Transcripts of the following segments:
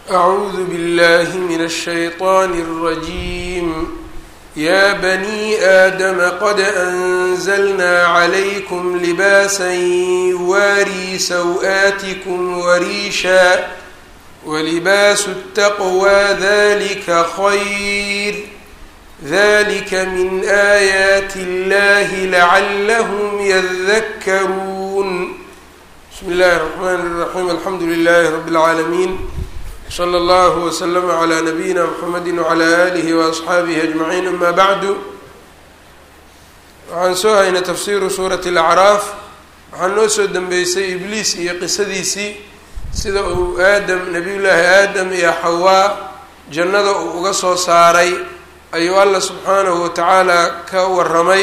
أعوذ بالله من الشيطان الرجيم يا بني آدم قد أنزلنا عليكم لباسا يواري سوآتكم وريشا ولباس التقوى ذلك خير ذلك من آيات الله لعلهم يذكرون بسم الله الرحمن الرحيم الحمد لله رب العالمين slى اllه وslm عlى نabiyina mxamedi وعlى آlih وأصxaabihi أجmaعiin ama bعdu waxaan soo haynay tafsiru suuraة الأcraaf waxaa noo soo dembeysay ibliis iyo qisadiisii sida uu aadam nabiy llaahi aadam iyo xawaa jannada uu uga soo saaray ayuu alla subxaanahu watacaala ka waramay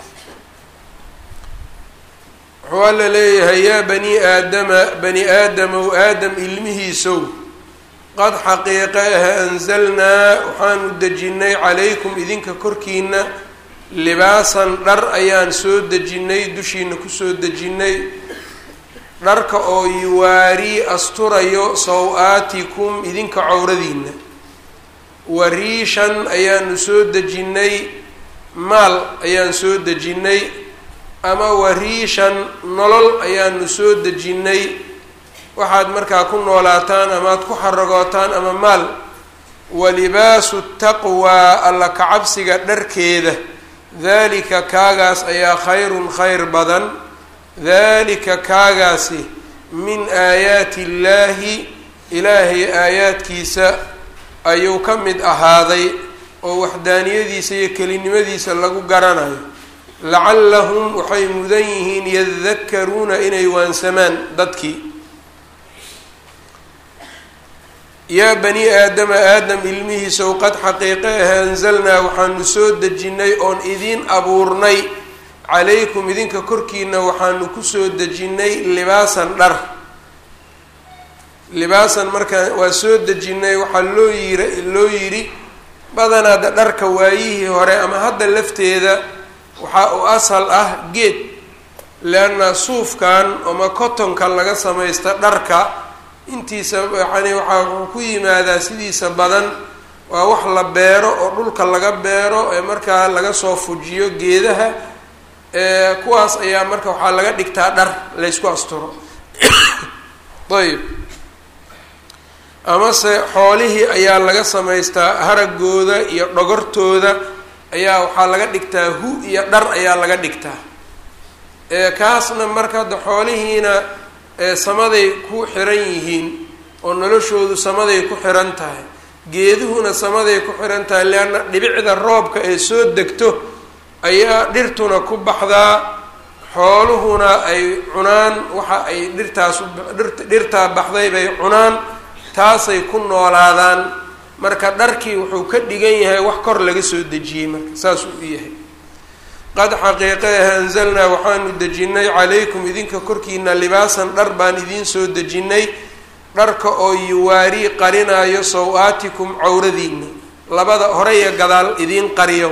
wuxuu alla leeyahay yaa bani aadama bani aadamow aadam ilmihiisow qad xaqiiqe ah anzalnaa waxaanu dejinnay calaykum idinka korkiina libaasan dhar ayaan soo dejinnay dushiina kusoo dejinnay dharka oo yuwaarii asturayo saw-aatikum idinka cowradiina wariishan ayaanu soo dejinnay maal ayaan soo dejinnay ama wariishan nolol ayaanu soo dejinnay waxaad markaa ku noolaataan amaad ku xaragootaan ama maal walibaasu taqwaa alla kacabsiga dharkeeda daalika kaagaas ayaa khayrun khayr badan daalika kaagaasi min aayaati illaahi ilaahay aayaadkiisa ayuu ka mid ahaaday oo waxdaaniyadiisa iyo kelinimadiisa lagu garanayo lacallahum waxay mudan yihiin yadakaruuna inay waansamaan dadkii yaa bani aadama aadam ilmihiisow qad xaqiiqe ah anzalnaa waxaanu soo dejinnay oon idiin abuurnay calaykum idinka korkiina waxaanu kusoo dejinnay libaasan dhar libaasan markaa waa soo dejinnay waxaa loo yiri loo yidhi badanaada dharka waayihii hore ama hadda lafteeda waxaa u asal ah geed leanna suufkan ama cotonka laga samaysta dharka intiisa yani waxaa wuxuu ku yimaadaa sidiisa badan waa wax la beero oo dhulka laga beero ee markaa laga soo fujiyo geedaha kuwaas ayaa marka waxaa laga dhigtaa dhar laysku asturo ayb amase xoolihii ayaa laga samaystaa haragooda iyo dhogortooda ayaa waxaa laga dhigtaa hu iyo dhar ayaa laga dhigtaa kaasna marka hadda xoolihiina samaday ku xiran yihiin oo noloshoodu samaday ku xiran tahay geeduhuna samaday ku xiran tahay leanna dhibicda roobka ee soo degto ayaa dhirtuna ku baxdaa xooluhuna ay cunaan waxa ay dhirtaas dhirtaa baxday bay cunaan taasay ku noolaadaan marka dharkii wuxuu ka dhigan yahay wax kor laga soo dejiyey marka saasuu u yahay qad xaqiiqe ah anzalnaa waxaanu dejinnay calaykum idinka korkiina libaasan dhar baan idiin soo dejinnay dharka oo yuwaarii qarinaayo saw-aatikum cawradiina labada hore iyo gadaal idiin qariyo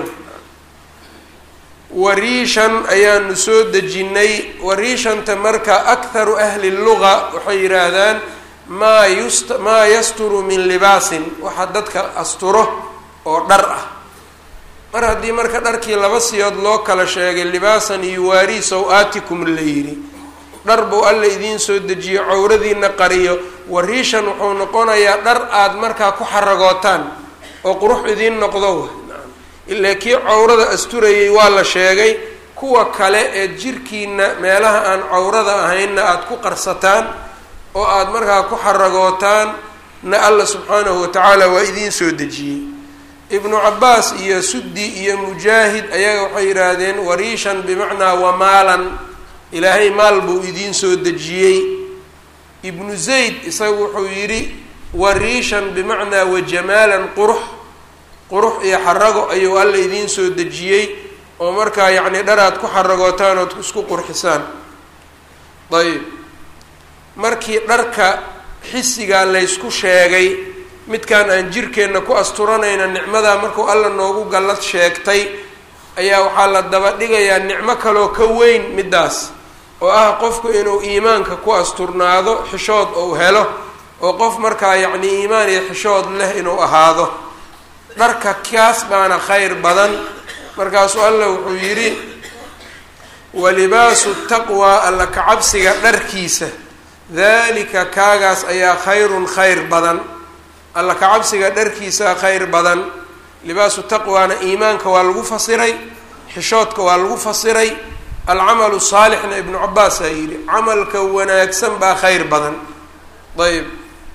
wariishan ayaanu soo dejinnay wariishanta marka akharu ahli luga waxay yidhaahdaan maa yust maa yasturu min libaasin waxa dadka asturo oo dhar ah mar haddii marka dharkii laba siyood loo kala sheegay libaasan yuwaarii saw-aatikum la yidhi dhar buu alla idiin soo dejiyo cawradiina qariyo wariishan wuxuu noqonayaa dhar aada markaa ku xaragootaan oo qurux idiin noqdo ilaa kii cawrada asturayay waa la sheegay kuwa kale ee jirkiina meelaha aan cawrada ahaynna aada ku qarsataan oo aada markaa ku xaragootaan na alla subxaanahu watacaala waa idiin soo dejiyey ibnu cabaas iyo suddi iyo mujaahid ayaga waxay yidhaahdeen wariishan bimacnaa wamaalan ilaahay maal buu idiin soo dejiyey ibnu zayd isagu wuxuu yidhi wariishan bimacnaa wajamaalan qurux qurux iyo xarago ayuu alla idiin soo dejiyey oo markaa yacni dharaad ku xaragootaan ood isku qurxisaan ayb markii dharka xisigaa laysku sheegay midkaan aan jirkeenna ku asturanayna nicmadaa markuu alla noogu gallad sheegtay ayaa waxaa la daba dhigayaa nicmo kaloo ka weyn middaas oo ah qofku inuu iimaanka ku asturnaado xishood ou helo oo qof markaa yacni iimaan iyo xishood leh inuu ahaado dharka kaas baana khayr badan markaasuu allah wuxuu yidhi walibaasu taqwaa alla kacabsiga dharkiisa dalika kaagaas ayaa khayrun khayr badan alla kacabsiga dharkiisa khayr badan libaasu taqwaana iimaanka waa lagu fasiray xishoodka waa lagu fasiray alcamalu saalixna ibnu cabaasaa yidhi camalka wanaagsan baa khayr badan ayb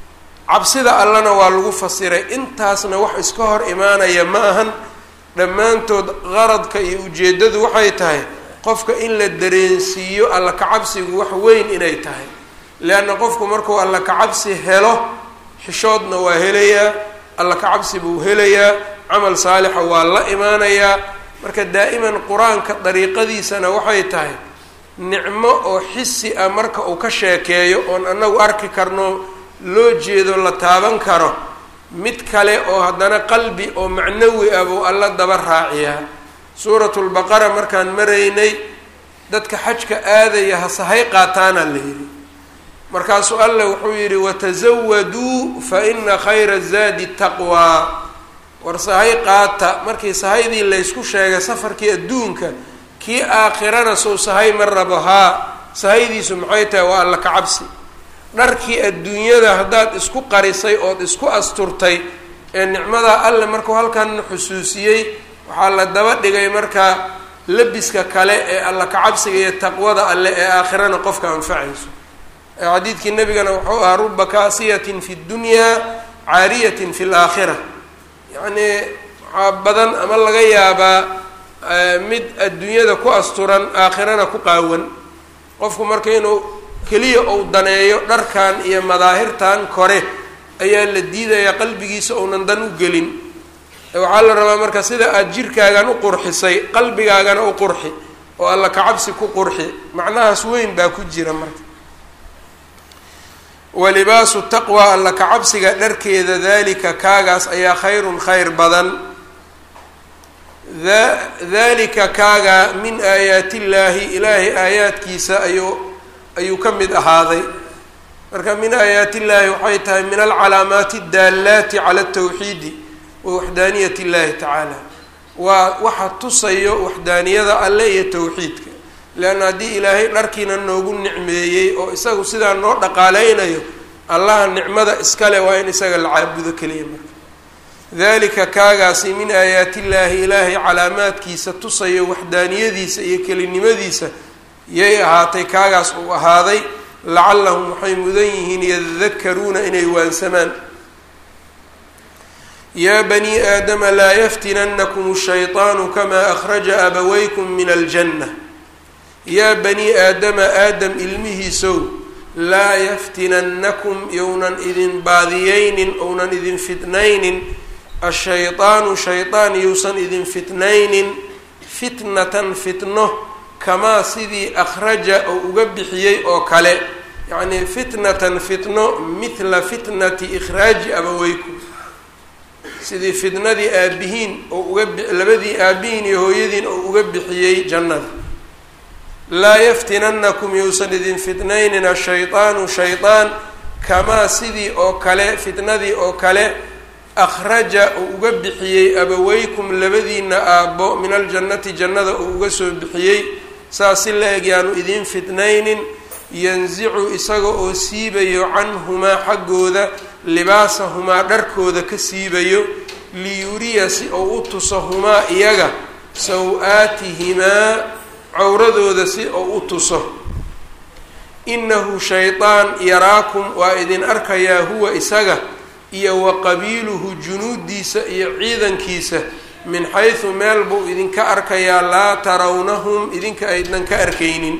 cabsida allana waa lagu fasiray intaasna wax iska hor imaanaya ma ahan dhammaantood qaradka iyo ujeeddadu waxay tahay qofka in la dareensiiyo alla kacabsigu wax weyn inay tahay leanna qofku markuu alla kacabsi helo xishoodna waa helayaa alla kacabsi buu helayaa camal saalixa waa la imaanayaa marka daa'iman qur-aanka dariiqadiisana waxay tahay nicmo oo xisi ah marka uu ka sheekeeyo oon annagu arki karno loo jeedo la taaban karo mid kale oo haddana qalbi oo macnawi ah buu alla daba raaciyaa suuratulbaqara markaan maraynay dadka xajka aadaya hasahay qaataana la yidhi markaasuu alla wuxuu yidhi watasawaduu fa ina khayra zaadi taqwaa war sahay qaata markii sahaydii laysku sheegay safarkii adduunka kii aakhirana sow sahay ma rabo haa sahaydiisu maxay tahay waa alla ka cabsi dharkii adduunyada haddaad isku qarisay ood isku asturtay ee nicmadaa alle markuu halkan xusuusiyey waxaa la daba dhigay markaa labiska kale ee alla kacabsiga iyo taqwada alle ee aakhirana qofka anfacayso xadiidkii nabigana wuxuu ahaa ruba kaasiyatin fi ddunyaa caariyatin fi laakhira yacnii waxaa badan ama laga yaabaa mid adduunyada ku asturan aakhirana ku qaawan qofku marka inuu keliya uu daneeyo dharkan iyo madaahirtan kore ayaa la diidayaa qalbigiisa ounan dan u gelin waxaa la rabaa marka sida aada jirkaagan u qurxisay qalbigaagana u qurxi oo alla kacabsi ku qurxi macnahaas weyn baa ku jira marka walibaasu taqwa alla kacabsiga dharkeeda dalika kaagaas ayaa khayrun khayr badan dalika kaaga min aayaati illaahi ilaahay aayaadkiisa ayuu ayuu ka mid ahaaday marka min aayaati illaahi waxay tahay min alcalaamaati addaalaati cala altawxiidi wa waxdaaniyat illahi tacaala waa waxa tusayo waxdaaniyada alle iyo tawxiidka leanna haddii ilaahay dharkiina noogu nicmeeyey oo isagu sidaa noo dhaqaaleynayo allaha nicmada iskale waa in isaga la caabudo keliya marka dalika kaagaasi min aayaati illaahi ilaahay calaamaadkiisa tusayo waxdaaniyadiisa iyo kelinimadiisa yay ahaatay kaagaas uu ahaaday lacallahum waxay mudan yihiin yadakaruuna inay waansamaan yaa banii aadama laa yaftinanakum shayطaanu kamaa akhraja abawaykum min aljanna yaa banii aadama aadam ilmihiisow laa yaftinannakum younan idin baadiyeynin ounan idin fitnaynin ashayطaanu shayطaan yousan idin fitnaynin fitnatan fitno kamaa sidii akhraja oo uga bixiyey oo kale yacnii fitnatan fitno mithla fitnati ikhraaji abaweykum sidii fitnadii aabihiin oo uga labadii aabihiin iyo hooyadiin oo uga bixiyey jannada laa yaftinanakum yousan idin fitnaynin ashayطaanu shayطaan kamaa sidii oo kale fitnadii oo kale akhraja uu uga bixiyey abaweykum labadiina aabbo min aljannati jannada uu uga soo bixiyey saas si la eg yaanu idiin fitnaynin yansicu isaga oo siibayo canhumaa xaggooda libaasahumaa dharkooda ka siibayo liyuriya si ou u tuso humaa iyaga saw-aatihimaa cawradooda si ou u tuso inahu shayطaan yaraakum waa idin arkayaa huwa isaga iyo wa qabiiluhu junuudiisa iyo ciidankiisa min xaysu meel buu idinka arkayaa laa tarawnahum idinka aydnan ka arkaynin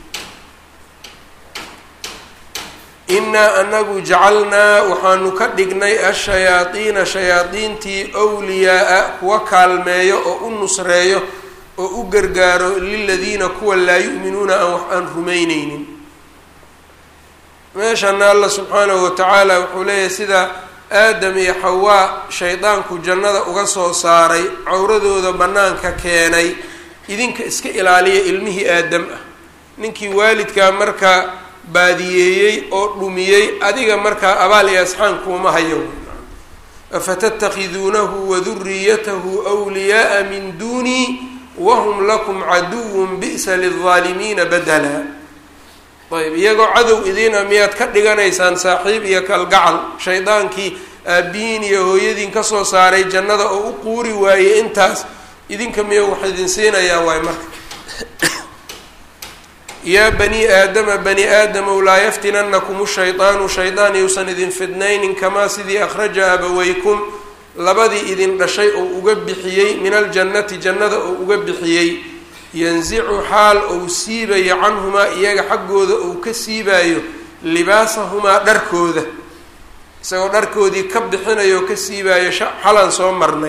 innaa anagu jacalnaa waxaanu ka dhignay ashayaadiina shayaadiintii wliyaa-a kuwa kaalmeeyo oo u nusreeyo oo u gargaaro liladiina kuwa laa yu'minuuna aan wax aan rumayneynin meeshana alla subxaanahu watacaala wuxuu leeyahay sida aadam iyo xawaa shaydaanku jannada uga soo saaray cawradooda bannaanka keenay idinka iska ilaaliya ilmihii aadam ah ninkii waalidkaa marka baadiyeeyey oo dhumiyey adiga markaa abaal iyo asxaan kuuma hayo afatattakhiduunahu waduriyatahu wliyaaa min duunii wahum lakum caduwun bi'sa lildaalimiina badala ayb iyagoo cadow idiina miyaad ka dhiganaysaan saaxiib iyo kalgacal shaydaankii aabbihiin iyo hooyadiin kasoo saaray jannada oo u quuri waayey intaas idinka miya wax idin siinayaa waay marka yaa bani aadama bani aadamow laa yaftinanakum shaydaanu shaydaan yuusan idin fidnaynin kamaa sidii akhraja abaweykum labadii idin dhashay oo uga bixiyey min aljannati jannada oo uga bixiyey yansicu xaal ou siibayo canhumaa iyaga xaggooda ou ka siibaayo libaasahumaa dharkooda isagoo dharkoodii ka bixinayo oo ka siibaayo xalan soo marnay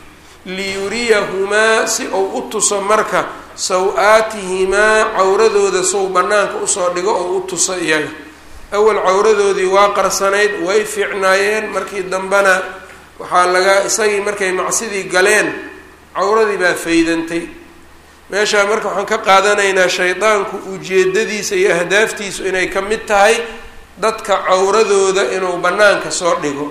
liyuriyahumaa si ou u tuso marka saw-aatihimaa cawradooda sow bannaanka usoo dhigo oo u tuso iyaga awal cawradoodii waa qarsanayd way fiicnaayeen markii dambena waxaa laga isagii markay macsidii galeen cawradii baa faydantay meeshaa marka waxaan ka qaadanaynaa shaydaanku ujeedadiisa iyo ahdaaftiisu inay ka mid tahay dadka cawradooda inuu bannaanka soo dhigo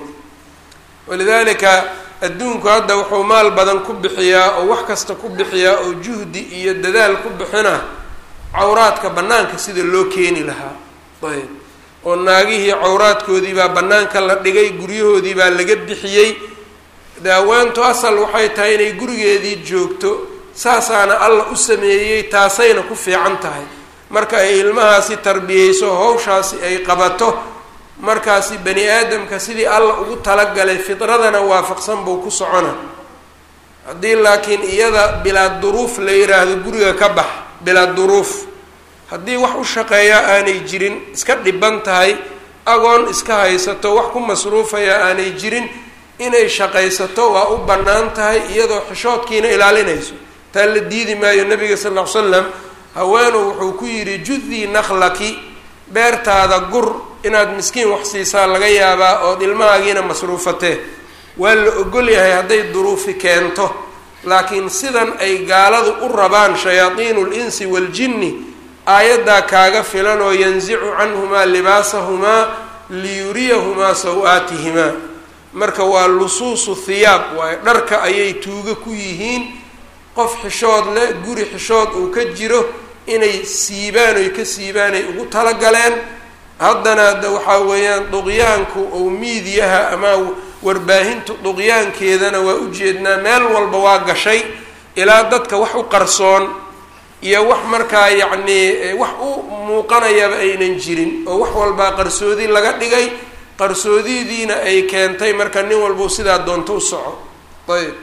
walidaalika adduunku hadda wuxuu maal badan ku bixiyaa oo wax kasta ku bixiyaa oo juhdi iyo dadaal ku bixina cawraadka bannaanka sida loo keeni lahaa ayb oo naagihii cawraadkoodii baa bannaanka la dhigay guryahoodii baa laga bixiyey daawaantu asal waxay tahay inay gurigeedii joogto saasaana alla u sameeyey taasayna ku fiican tahay marka ay ilmahaasi tarbiyeyso hawshaasi ay qabato markaasi bani aadamka sidii alla ugu talagalay fidradana waafaqsan buu ku socona haddii laakiin iyada bilaa duruuf la yiraahdo guriga ka bax bilaa duruuf haddii wax u shaqeeyaa aanay jirin iska dhiban tahay agoon iska haysato wax ku masruufaya aanay jirin inay shaqaysato waa u bannaan tahay iyadoo xishoodkiina ilaalinayso taa la diidi maayo nabiga sal ll ly slam haweenu wuxuu ku yidhi judii nakhlaki beertaada gur inaad miskiin wax siisaa laga yaabaa ood ilmahaagiina masruufatee waa la ogol yahay hadday duruufi keento laakiin sidan ay gaaladu u rabaan shayaadiinu linsi waaljinni aayaddaa kaaga filan oo yansicu canhumaa libaasahumaa liyuriyahumaa saw-aatihimaa marka waa lusuusu thiyaab waayo dharka ayay tuuga ku yihiin qof xishood leh guri xishood uu ka jiro inay siibaan oy ka siibaan ay ugu talagaleen haddana de waxaa weeyaan duqyaanku ou miidiyaha ama warbaahintu duqyaankeedana waa ujeednaa meel walba waa gashay ilaa dadka wax u qarsoon iyo wax markaa yacnii wax u muuqanayaba aynan jirin oo wax walbaa qarsoodi laga dhigay qarsoodidiina ay keentay marka nin walbau sidaa doonto u soco ayb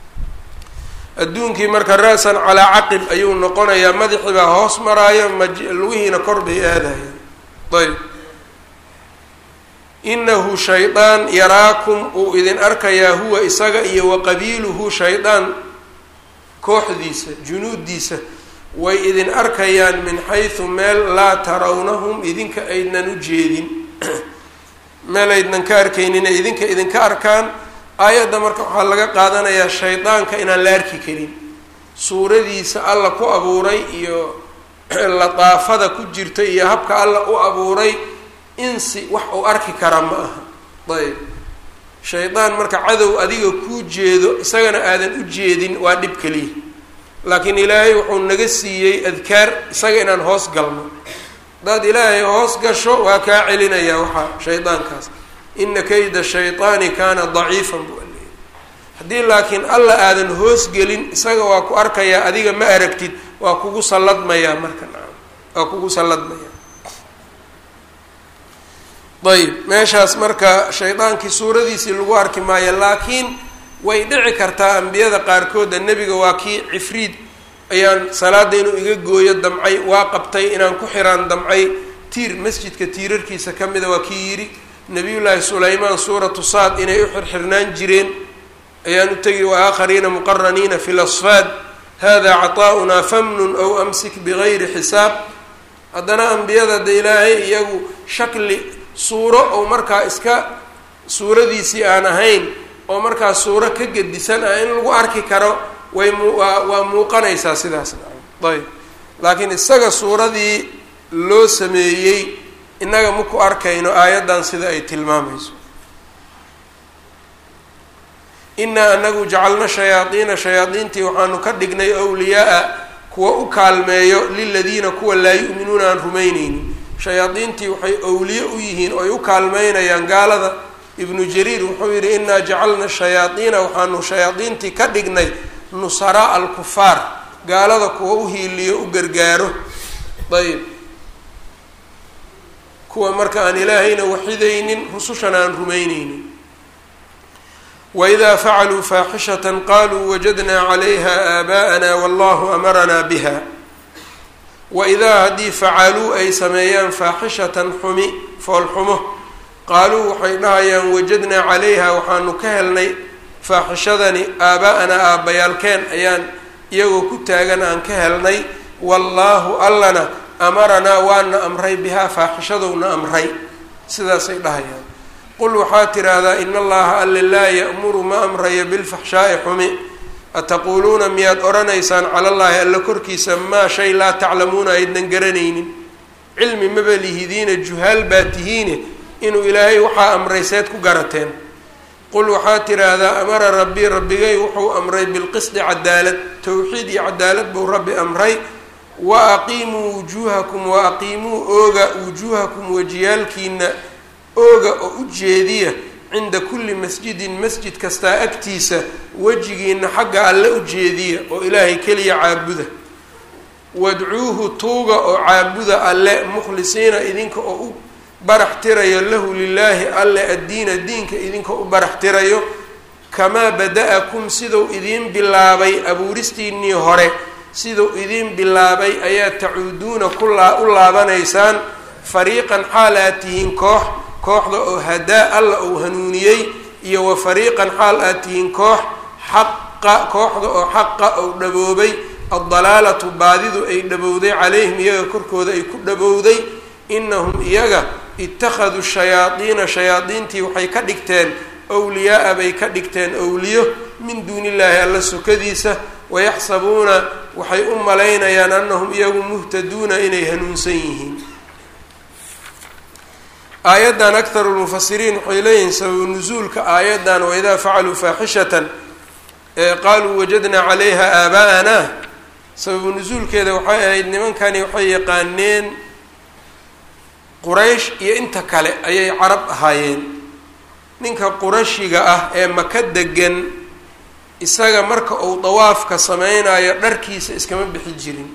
adduunkii marka ra-san calaa caqib ayuu noqonayaa madaxii baa hoos maraayo maj lugihiina kor bay aadayaan ayb inahu shaydaan yaraakum uu idin arkayaa huwa isaga iyo wa qabiiluhu shaydaan kooxdiisa junuuddiisa way idin arkayaan min xaysu meel laa tarawnahum idinka aydnan u jeedin meel aydnan ka arkaynin idinka idinka arkaan aayadda marka waxaa laga qaadanayaa shaydaanka inaan la arki karin suuradiisa alla ku abuuray iyo lataafada ku jirta iyo habka alla u abuuray insi wax uu arki kara ma aha ayb shaydaan marka cadow adiga kuu jeedo isagana aadan u jeedin waa dhib keliya laakiin ilaahay wuxuu naga siiyey adkaar isaga inaan hoos galno haddaad ilaahay hoos gasho waa kaa celinayaa waxaa shaydaankaas ina kayda shayطaani kaana daciifan buu aleeyay haddii laakiin alla aadan hoosgelin isaga waa ku arkayaa adiga ma aragtid waa kugu salladmayaa marka nacam waa kugu salladmayaa ayb meeshaas marka shaydaankii suuradiisii lagu arki maayo laakiin way dhici kartaa ambiyada qaarkooda nebiga waa kii cifriid ayaan salaada inuu iga gooyo damcay waa qabtay inaan ku xiraan damcay tiir masjidka tiirarkiisa ka mida waa kii yidhi nabiyullaahi sulaymaan suuratu saad inay u xirxirnaan jireen ayaan u tegi wa aakhariina muqaraniina fi lasfaad hada caطaa'unaa famnun aw amsik bigayri xisaab haddana ambiyada de ilaahay iyagu shakli suuro oo markaa iska suuradiisii aan ahayn oo markaa suuro ka gedisan ah in lagu arki karo way mwaa waa muuqanaysaa sidaas ayb laakiin isaga suuradii loo sameeyey innaga maku arkayno aayaddan sida ay tilmaamayso inaa anagu jacalna shayaadiina shayaadiintii waxaanu ka dhignay wliyaa-a kuwa u kaalmeeyo liladiina kuwa laa yu'minuuna aan rumayneynin shayaadiintii waxay owliye u yihiin oo ay u kaalmeynayaan gaalada ibnu jariir wuxuu yidhi inaa jacalna shayaadiina waxaanu shayaadiintii ka dhignay nusaraa alkufaar gaalada kuwa u hiiliyo u gargaaro ayb kuwa marka aan ilaahayna waxidaynin rusushana aan rumayneynin wإida facaluu faaxishaة qaluu wajadna عlayha aabaءana wallahu amaranaa biha waidaa haddii facaluu ay sameeyaan faaxishatan xumi foolxumo qaaluu waxay dhahayaan wajadnaa calayha waxaanu ka helnay faaxishadani aaba'anaa aabbayaalkeen ayaan iyagoo ku taagan aan ka helnay wallaahu allana amaranaa waana amray bihaa faaxishadowna amray sidaasay dhahayaan qul waxaa tidhaahdaa ina allaha alle laa ya'muru ma amrayo bilfaxshaa'i xumi ataquuluuna miyaad odhanaysaan cala llaahi alle korkiisa maa shay laa taclamuuna aydnan garanaynin cilmi maba lihidiina juhaal baa tihiine inuu ilaahay waxaa amray seed ku garateen qul waxaa tidhaahdaa amara rabbii rabbigay wuxuu amray bilqisdi cadaalad towxiid iyo cadaalad buu rabbi amray wa aqiimuu wujuuhakum wa aqiimuu ooga wujuuhakum wajiyaalkiina ooga oo u jeediya cinda kulli masjidin masjid kastaa agtiisa wejigiina xagga alle u jeediya oo ilaahay keliya caabuda wadcuuhu tuuga oo caabuda alle mukhlisiina idinka oo u barax tirayo lahu lilaahi alle addiina diinka idinka u barax tirayo kamaa bada-akum siduu idiin bilaabay abuuristiinnii hore siduu idiin bilaabay ayaa tacuuduuna kulaa u laabanaysaan fariiqan xaal aad tihiin koox kooxda oo hadaa alla uu hanuuniyey iyo wa fariiqan xaal aad tihiin koox xaqa kooxda oo xaqa ou dhaboobay addalaalatu baadidu ay dhabowday calayhim iyaga korkooda ay ku dhabowday inahum iyaga ittakhaduu shayaadiina shayaadiintii waxay ka dhigteen wliyaa-a bay ka dhigteen owliyo min duunillaahi alla sokadiisa wayaxsabuuna waxay u malaynayaan anahum iyagu muhtaduuna inay hanuunsan yihiin aayaddan akharu lmufasiriin waxay leeyihiin sababu nusuulka aayaddan waidaa facaluu faaxishatan qaaluu wajadnaa calayha aaba'ana sababu nusuulkeeda waxay ahayd nimankani waxay yaqaaneen quraysh iyo inta kale ayay carab ahaayeen ninka qurashiga ah ee maka degan isaga marka uu dawaafka sameynayo dharkiisa iskama bixi jirin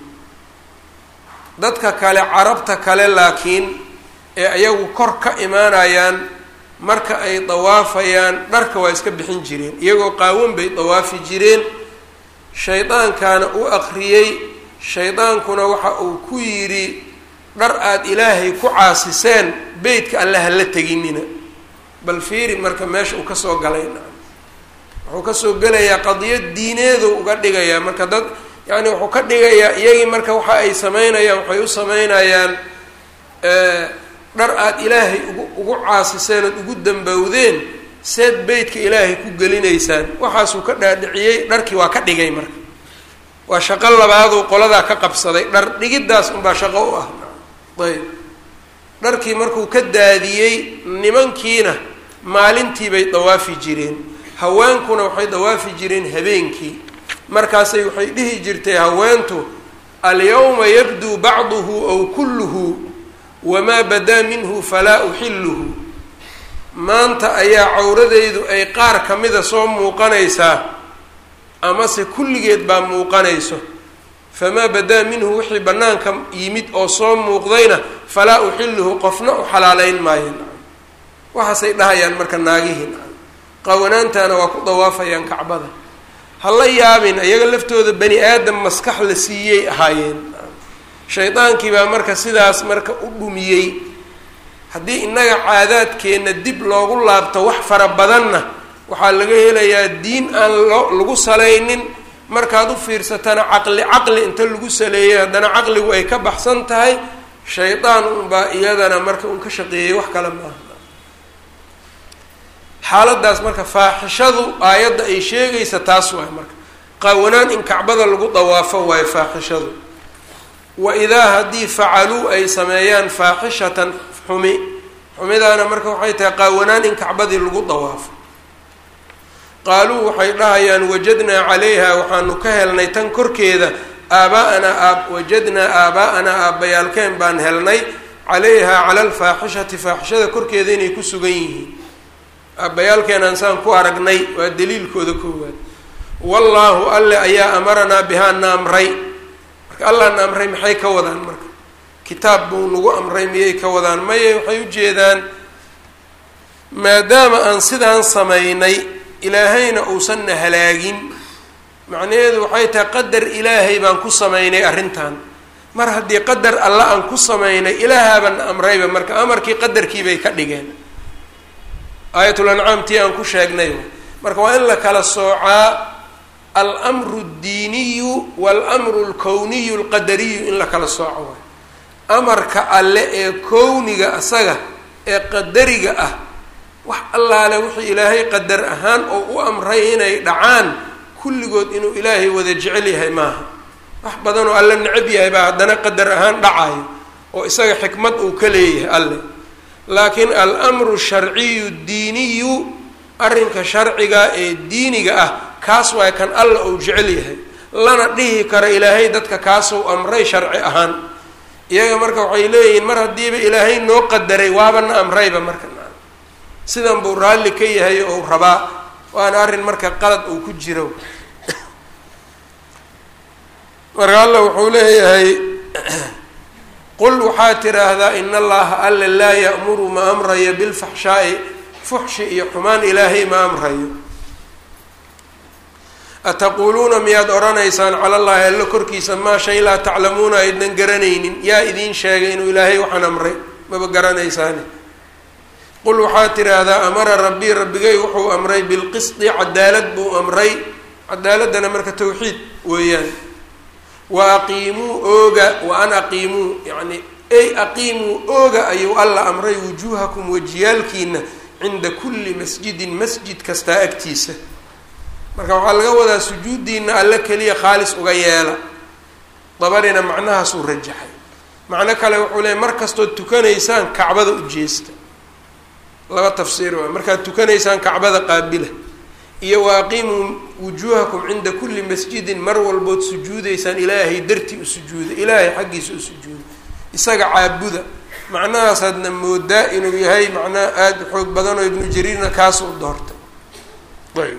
dadka kale carabta kale laakiin ee ayagu kor ka imaanayaan marka ay dawaafayaan dharka waa iska bixin jireen iyagoo qaawan bay dawaafi jireen shaydaankaana u aqriyey shaydaankuna waxa uu ku yidhi dhar aada ilaahay ku caasiseen beytka alle ha la teginina bal fiiri marka meesha uu kasoo galay wuxuu kasoo gelayaa qadiyad diineedu uga dhigayaa marka dad yacni wuxuu ka dhigayaa iyagii marka waxa ay sameynayaan waxay u sameynayaan dhar aada ilaahay ugu ugu caasiseen ood ugu dambowdeen seed beytka ilaahay ku gelinaysaan waxaasuu ka dhaadhiciyey dharkii waa ka dhigay marka waa shaqo labaaduu qoladaa ka qabsaday dhar dhigiddaas unbaa shaqo u ah ayb dharkii markuu ka daadiyey nimankiina maalintii bay dawaafi jireen haweenkuna waxay dawaafi jireen habeenkii markaasay waxay dhihi jirtay haweentu alyawma yabduu bacduhu aw kulluhu wamaa badaa minhu falaa uxilluhu maanta ayaa cawradeydu ay qaar ka mida soo muuqanaysaa amase kulligeed baa muuqanayso famaa badaa minhu wixii bannaanka yimid oo soo muuqdayna falaa uxilluhu qofna u xalaaleyn maayo waxaasay dhahayaan marka naagihii qawanaantana waa ku dawaafayaan kacbada ha la yaabin iyaga laftooda bani aadam maskax la siiyey ahaayeen shaydaankii baa marka sidaas marka u dhumiyey haddii innaga caadaadkeenna dib loogu laabto wax fara badanna waxaa laga helayaa diin aan loo lagu salaynin markaad u fiirsatana caqli caqli inta lagu saleeyay haddana caqligu ay ka baxsan tahay shaydaan unbaa iyadana marka un ka shaqeeyey wax kale maaha xaaladaas marka faaxishadu aayadda ay sheegaysa taas waay marka qaawanaan in kacbada lagu dawaafo waayo faaxishadu wa idaa haddii facaluu ay sameeyaan faaxishatan xumi xumidaana marka waxay tahay qaawanaan in kacbadii lagu dawaafo qaaluu waxay dhahayaan wajadnaa calayha waxaanu ka helnay tan korkeeda aaba'anaa aab wajadnaa aaba'anaa aabbayaalkeen baan helnay calayha cala alfaaxishati faaxishada korkeeda inay ku sugan yihiin aabbayaalkeenaan saan ku aragnay waa daliilkooda koowaad wallaahu alle ayaa amaranaa bihaa na amray marka allah na amray maxay ka wadaan marka kitaab buu nagu amray miyay ka wadaan maye waxay ujeedaan maadaama aan sidaan samaynay ilaahayna uusan na halaagin macnaheedu waxay tahay qadar ilaahay baan ku samaynay arrintan mar haddii qadar alla aan ku samaynay ilaahaabaan na amrayba marka amarkii qadarkii bay ka dhigeen aayatul ancaam tii aan ku sheegnay marka waa in la kala soocaa almru اddiiniyu walamru اlkowniyu اlqadariyu in la kala sooco waay amarka alle ee kowniga asaga ee qadariga ah wax allaale wixii ilaahay qadar ahaan oo u amray inay dhacaan kulligood inuu ilaahay wada jecel yahay maaha wax badan oo alle necab yahay baa haddana qadar ahaan dhacayo oo isaga xikmad uu ka leeyahay alle laakiin almru sharciyu diiniyu arrinka sharciga ee diiniga ah kaas waay kan alla uu jecel yahay lana dhihi karo ilaahay dadka kaasuu amray sharci ahaan iyaga marka waxay leeyihiin mar haddiiba ilaahay noo qadaray waabana amrayba marka sidan buu raalli ka yahay oo u rabaa waana arrin marka qalad uu ku jiro marka alla wuxuu leeyahay qul waxaad tidhaahdaa in allaha alla laa ya'muru ma amrayo bilfaxshaa'i fuxshi iyo xumaan ilaahay ma amrayo ataquuluuna miyaad odhanaysaan cala allahi alla korkiisa maa shay laa taclamuuna aydnan garanaynin yaa idiin sheegay inuu ilaahay waxaan amray maba garanaysaane qul waxaad tidhaahdaa amara rabbii rabbigay wuxuu amray bilqisdi cadaalad buu amray cadaaladdana marka tawxiid weeyaan wa aqiimuu ooga wa an aqiimuu yacni ey aqiimuu ooga ayuu alla amray wujuuhakum wajiyaalkiina cinda kulli masjidin masjid kastaa agtiisa marka waxaa laga wadaa sujuuddiina alle keliya khaalis uga yeela dabarina macnahaasuu rajaxay macno kale wuxuu leeyay mar kastood tukanaysaan kacbada u jeesta laba tafsiir waa markaad tukanaysaan kacbada qaabila iyo wa aqiimuu wujuuhakum cinda kulli masjidin mar walbood sujuudaysaan ilaahay dartii u sujuuda ilaahay xaggiisa u sujuuda isaga caabuda macnahaasaadna moodaa inuu yahay macnaha aada xoog badan oo ibnu jariirna kaasuu doortay ayb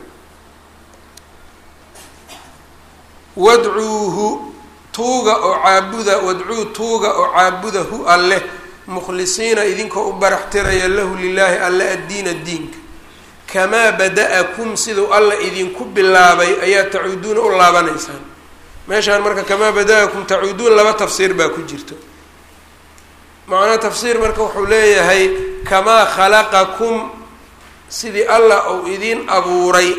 wadcuuhu tuuga oo caabuda wadcuu tuuga oo caabuda hu alleh mukhlisiina idinkoo u baraxtiraya lahu lilaahi alle addiina diinka kamaa bada-akum siduu alla idinku bilaabay ayaa tacuuduuna u laabanaysaan meeshaan marka kamaa bada-akum tacuuduun laba tafsiir baa ku jirto macnaa tafsiir marka wuxuu leeyahay kamaa khalaqakum sidii allah uu idiin abuuray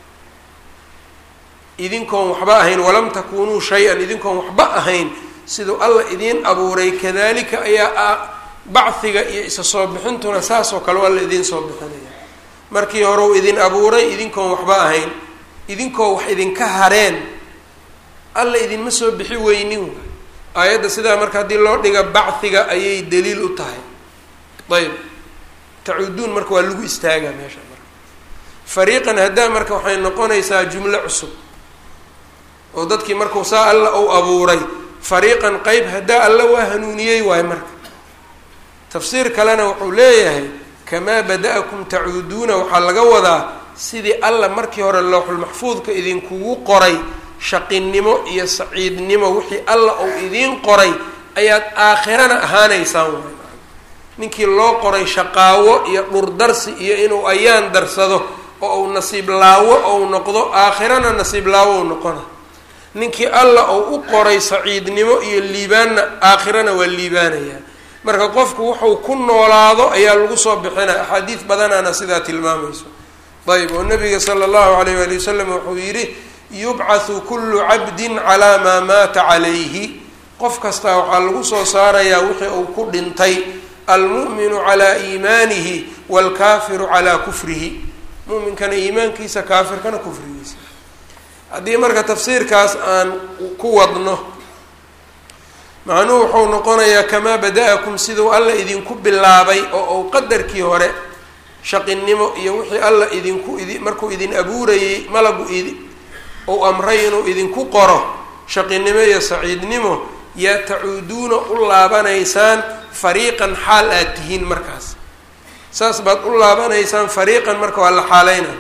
idinkoon waxba ahayn walam takunuu shay-an idinkoon waxba ahayn siduu alla idiin abuuray kadalika ayaa bachiga iyo isa soo bixintuna saasoo kale alla idiin soo bixinaya markii hore uu idin abuuray idinkoon waxba ahayn idinkoo wax idinka hareen alla idinma soo bixi weynin aayadda sidaa marka haddii loo dhiga bachiga ayay daliil u tahay ayb tacuuduun marka waa lagu istaagaa meesha marka fariiqan haddaa marka waxay noqonaysaa jumlo cusub oo dadkii markuu saa alla uu abuuray fariiqan qeyb haddaa alla waa hanuuniyey waayo marka tafsiir kalena wuxuu leeyahay kamaa bada-akum tacuuduuna waxaa laga wadaa sidii alla markii hore looxulmaxfuudka idinkugu qoray shaqinimo iyo saciidnimo wixii alla uu idiin qoray ayaad aakhirana ahaanaysaan waay ninkii loo qoray shaqaawo iyo dhurdarsi iyo inuu ayaan darsado oo uu nasiib laawo ou noqdo aakhirana nasiib laawo ou noqona ninkii alla uu u qoray saciidnimo iyo liibaanna aakhirana waa liibaanayaa marka qofku wuxuu ku noolaado ayaa lagu soo bixinaya axaadiis badanaana sidaa tilmaamayso ayb oo nabiga sala allahu alayh waali wasalam wuxuu yidhi yubcathu kullu cabdin calaa maa maata calayhi qof kastaa waxaa lagu soo saarayaa wixii uu ku dhintay almu'minu calaa iimaanihi waalkaafiru calaa kufrihi muminkana iimaankiisa kaafirkana kufrigiisa haddii marka tafsiirkaas aan ku wadno macnuhu wuxuu noqonayaa kamaa bada-akum siduu alla idinku bilaabay oo uu qadarkii hore shaqinimo iyo wixii alla idinku idi markuu idin abuurayey malagu idi ou amray inuu idinku qoro shaqinimo iyo saciidnimo yaa tacuuduuna u laabanaysaan fariiqan xaal aad tihiin markaas saas baad u laabanaysaan fariiqan marka waa la xaaleyna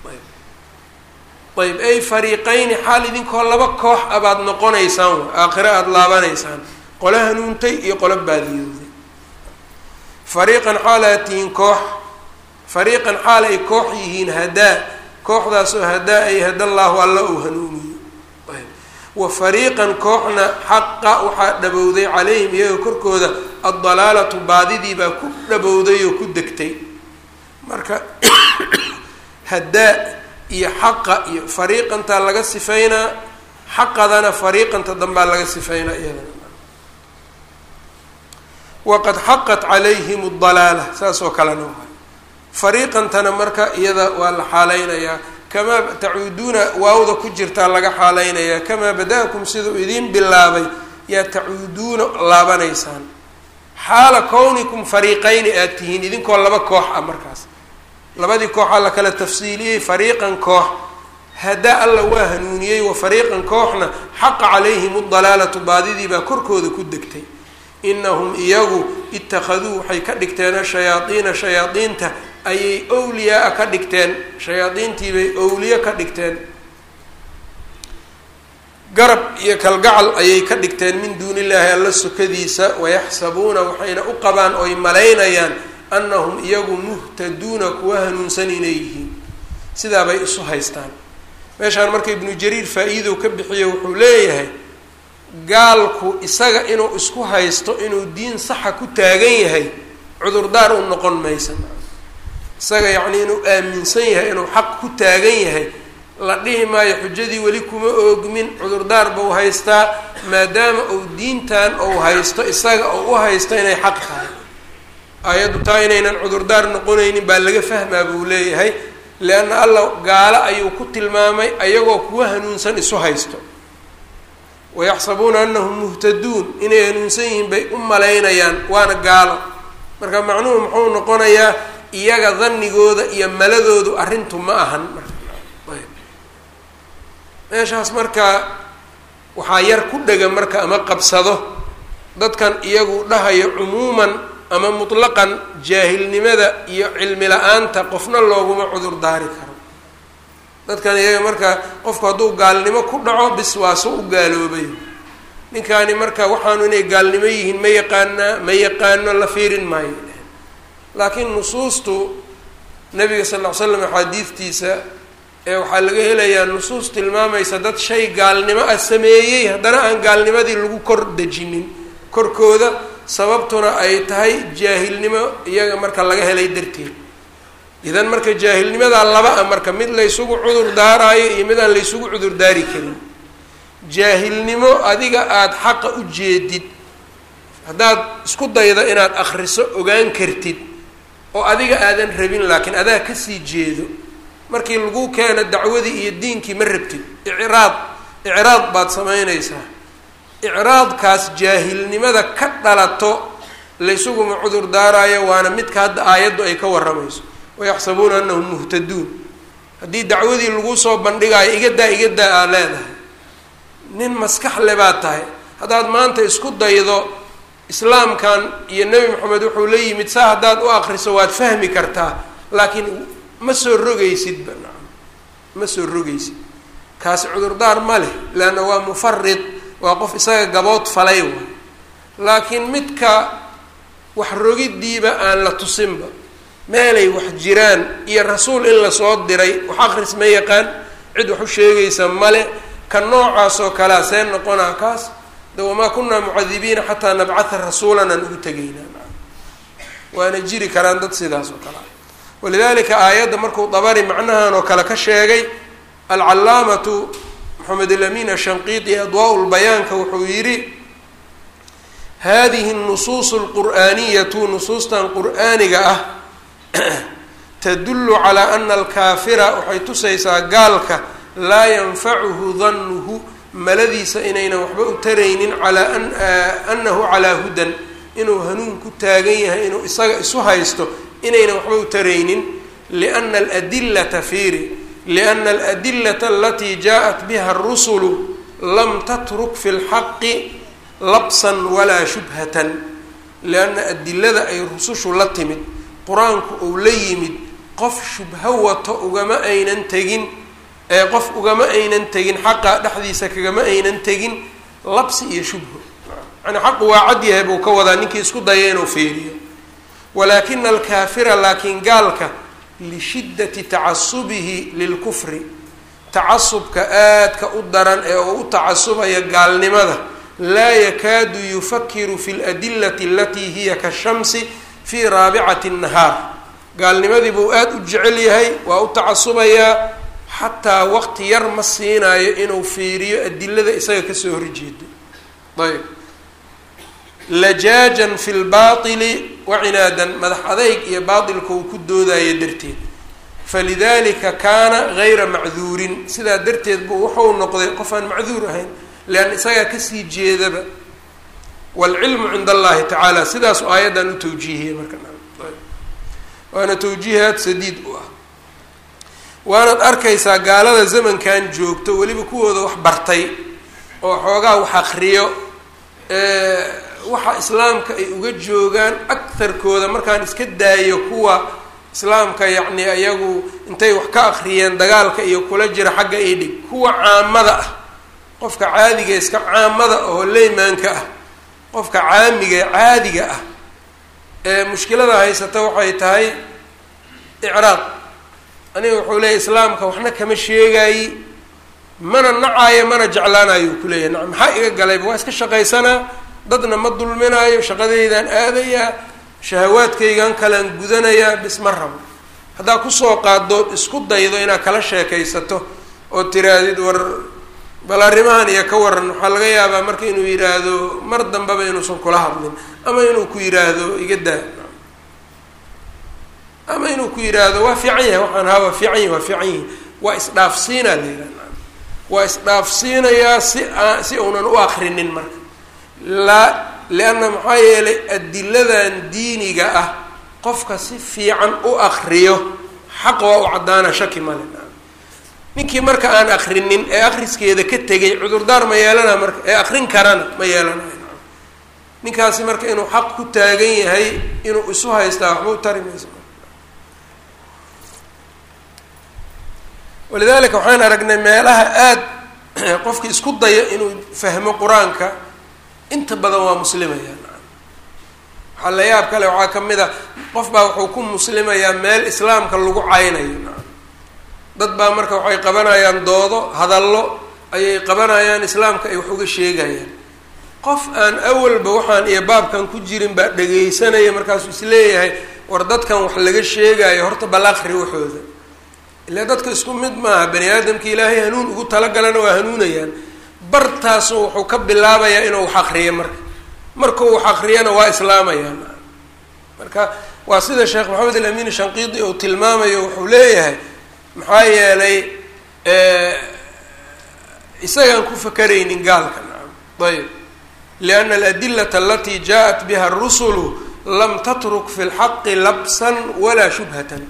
ayb ay fariiqayni xaal idinkoo laba koox a baad noqonaysaan wa aakhiro aada laabanaysaan qolo hanuuntay iyo qolo baadiyooday fariiqan xaal aad tihiin koox fariiqan xaal ay koox yihiin hadaa kooxdaasoo hadaa ay hadallaahu alla uu hanuuniyo wa fariiqan kooxna xaqa waxaa dhabowday calayhim iyaga korkooda addalaalatu baadidii baa ku dhabowday oo ku degtay marka hadaa iyo xaqa iyo fariiqantaa laga sifaynaa xaqadana fariiqanta dambaa laga sifaynaa iyadana waqad xaqat calayhim dalaala saas oo kalena waa fariiqantana marka iyada waa la xaaleynayaa kamaa tacuuduuna waawda ku jirtaa laga xaaleynayaa kamaa bada-akum siduu idiin bilaabay yaa tacuuduuna laabanaysaan xaala kownikum fariiqayni aad tihiin idinkoo laba koox ah markaas labadii kooxaa la kala tafsiiliyey fariiqan koox hadaa alla waa hanuuniyey wa fariiqan kooxna xaqa calayhim udalaalatu baadidii baa korkooda ku degtay inahum iyagu ittakhaduu waxay ka dhigteen ashayaadiina shayaadiinta ayay owliyaa ka dhigteen shayaadiintiibay owliye ka dhigteen garab iyo kalgacal ayay ka dhigteen min duuni illaahi alla sokadiisa wayaxsabuuna waxayna u qabaan oy malaynayaan annahum iyagu muhtaduuna kuwa hanuunsan inay yihiin sidaabay isu haystaan meeshaan marka ibnu jariir faa-iidow ka bixiyo wuxuu leeyahay gaalku isaga inuu isku haysto inuu diin saxa ku taagan yahay cudurdaar u noqon maysa isaga yacnii inuu aaminsan yahay inuu xaq ku taagan yahay la dhihi maayo xujadii weli kuma oogmin cudurdaar bau haystaa maadaama uu diintan uu haysto isaga uu u haysto inay xaq tahay ayaddu taa inaynan cudurdaar noqonaynin baa laga fahmaa buu leeyahay leanna alla gaalo ayuu ku tilmaamay ayagoo kuwa hanuunsan isu haysto wayaxsabuuna anahum muhtaduun inay hanuunsan yihiin bay u malaynayaan waana gaalo marka macnuhu muxuu noqonayaa iyaga dannigooda iyo maladoodu arrintu ma ahan meeshaas marka waxaa yar ku dhega marka ama qabsado dadkan iyagu dhahayo cumuuman ama mutlaqan jaahilnimada iyo cilmi la-aanta qofna looguma cudur daari karo dadkan iyaga marka qofku hadduu gaalnimo ku dhaco bis waaso u gaaloobay ninkaani marka waxaanu inay gaalnimo yihiin ma yaqaanaa ma yaqaano la fiirin maayo laakiin nusuustu nabiga sal ll ly slam axaadiidtiisa ee waxaa laga helayaa nusuus tilmaamaysa dad shay gaalnimo ah sameeyey haddana aan gaalnimadii lagu kor dejinin korkooda sababtuna ay tahay jaahilnimo iyaga marka laga helay darteed idan marka jaahilnimadaa laba a marka mid laysugu cudur daaraayo iyo mid aan laysugu cudur daari karin jaahilnimo adiga aada xaqa u jeedid haddaad isku daydo inaad akriso ogaan kartid oo adiga aadan rabin laakiin adaa kasii jeedo markii lagu keeno dacwadii iyo diinkii ma rabtid icraad icraad baad samaynaysaa icraadkaas jaahilnimada ka dhalato laysuguma cudur daaraayo waana midka hadda aayaddu ay ka warramayso wayaxsabuuna anahum muhtaduun haddii dacwadii lagu soo bandhigaayo igadaa igadaa aa leedahay nin maskax le baad tahay haddaad maanta isku daydo islaamkan iyo nebi moxamed wuxuu la yimid saa haddaad u akriso waad fahmi kartaa laakiin ma soo rogaysidba nacam ma soo rogaysid kaasi cudurdaar ma leh leanna waa mufarid waa qof isaga gabood falay waay laakiin midka wax rogiddiiba aan la tusinba meelay wax jiraan iyo rasuul in lasoo diray wax akris ma yaqaan cid wax u sheegaysa male ka noocaasoo kalea see noqonaa kaas de wamaa kunaa mucadibiina xataa nabcatha rasuulan aan ugu tegaynaa waana jiri karaan dad sidaas oo kale ah walidalika aayadda markuu dabari macnahan oo kale ka sheegay alcalaamatu maxamed alamin ashanqiiti adwaa lbayaanka wuxuu yidhi hadihi nusuusu lqur'aaniyatu nusuustan qur'aaniga ah tadullu calaa ana alkaafira waxay tusaysaa gaalka laa yanfacuhu danuhu maladiisa inaynan waxba u taraynin calaa an annahu calaa hudan inuu hanuun ku taagan yahay inuu isaga isu haysto inaynan waxba u taraynin liana aladillata fiiri liana aladillata alatii jaa-at biha arusulu lam tatruk fi lxaqi labsan walaa shubhatan lianna adilada ay rusushu la timid qur-aanku uu la yimid qof shubho wato ugama aynan tegin ee qof ugama aynan tegin xaqa dhexdiisa kagama aynan tegin labsi iyo shubho yani xaqu waa cad yahay buu ka wadaa ninkii isku daya inuu fiiriyo walaakina alkaafira laakiin gaalka lishiddati tacasubihi lilkufri tacasubka aadka u daran ee uu u tacasubaya gaalnimada laa yakaadu yufakiru fi ladillati alatii hiya kashamsi fii raabicati nahaar gaalnimadii buu aada u jecel yahay waa u tacasubayaa xataa waqti yar ma siinaayo inuu fiiriyo adilada isaga kasoo horjeedo ayb lajaajan fi lbaili wacinaadan madax adayg iyo baatilka uu ku doodayo darteed falidalika kaana gayra macduurin sidaa darteed buu wuxuu noqday qof aan macduur ahayn leanna isagaa kasii jeedaba waalcilmu cinda allahi tacaala sidaas aayaddan u tawjiihiyay marka waana tawjiihaad sadiid u ah waanaad arkaysaa gaalada zamankan joogto weliba kuwooda wax bartay oo xoogaa wax akriyo waxa islaamka ay uga joogaan agtarkooda markaan iska daayo kuwa islaamka yacni ayagu intay wax ka akriyeen dagaalka iyo kula jira xagga ay dhig kuwa caamada ah qofka caadiga iska caamada oo leymaanka ah qofka caamiga caadiga ah ee mushkilada haysata waxay tahay icraaq aniga wuxuu leeyahy islaamka waxna kama sheegaayi mana nacaayo mana jeclaanayo ku leeyahy na maxaa iga galayba waa iska shaqaysanaa dadna ma dulminaayo shaqadeydaan aadayaa shahawaadkaygan kalaan gudanayaa bis ma rabo haddaa kusoo qaadood isku daydo inaad kala sheekaysato oo tiraadid war bal arrimahan iyo ka waran waxaa laga yaabaa marka inuu yidhaahdo mar dambeba inuusan kula hadlin ama inuu ku yidhaahdo iga daa ama inuu ku yidhaahdo waa fiican yahay waxaan haa waa fiican yahi waa fiican yahi waa isdhaafsiinaa la yidhaha waa isdhaafsiinayaa si aa si uunan u akrinin marka laa lianna maxaa yeelay adiladan diiniga ah qofka si fiican u akriyo xaq waa u caddaana shaki male ninkii marka aan akrinin ee akriskeeda ka tegay cudurdaar ma yeelana marka ee akrin karana ma yeelanayo ninkaasi marka inuu xaq ku taagan yahay inuu isu haystaa waxba u tari mayso walidalika waxaan aragnay meelaha aada qofki isku daya inuu fahmo qur-aanka inta badan waa muslimayaan waxaa la yaab kale waxaa ka mid a qof baa wuxuu ku muslimayaa meel islaamka lagu caynayo dad baa marka waxay qabanayaan doodo hadallo ayay qabanayaan islaamka ay wax uga sheegayaan qof aan awalba waxaan iyo baabkan ku jirin baa dhegaysanaya markaasuu isleeyahay war dadkan wax laga sheegayo horta bal aqri waxooda ilaa dadka isku mid maaha bani aadamka ilaahay hanuun ugu talagalana waa hanuunayaan bartaasu wuxuu ka bilaabayaa inuu wax akriyo marka markuu wax akriyana waa islaamayaan marka waa sida sheekh maxamed alamin shanqiidi uu tilmaamayo wuxuu leeyahay maxaa yeelay isagaan ku fakaraynin gaalka nacam ayb lianna aladilata alatii jaa-at biha arusulu lam tatruk fi lxaqi labsan walaa shubhatan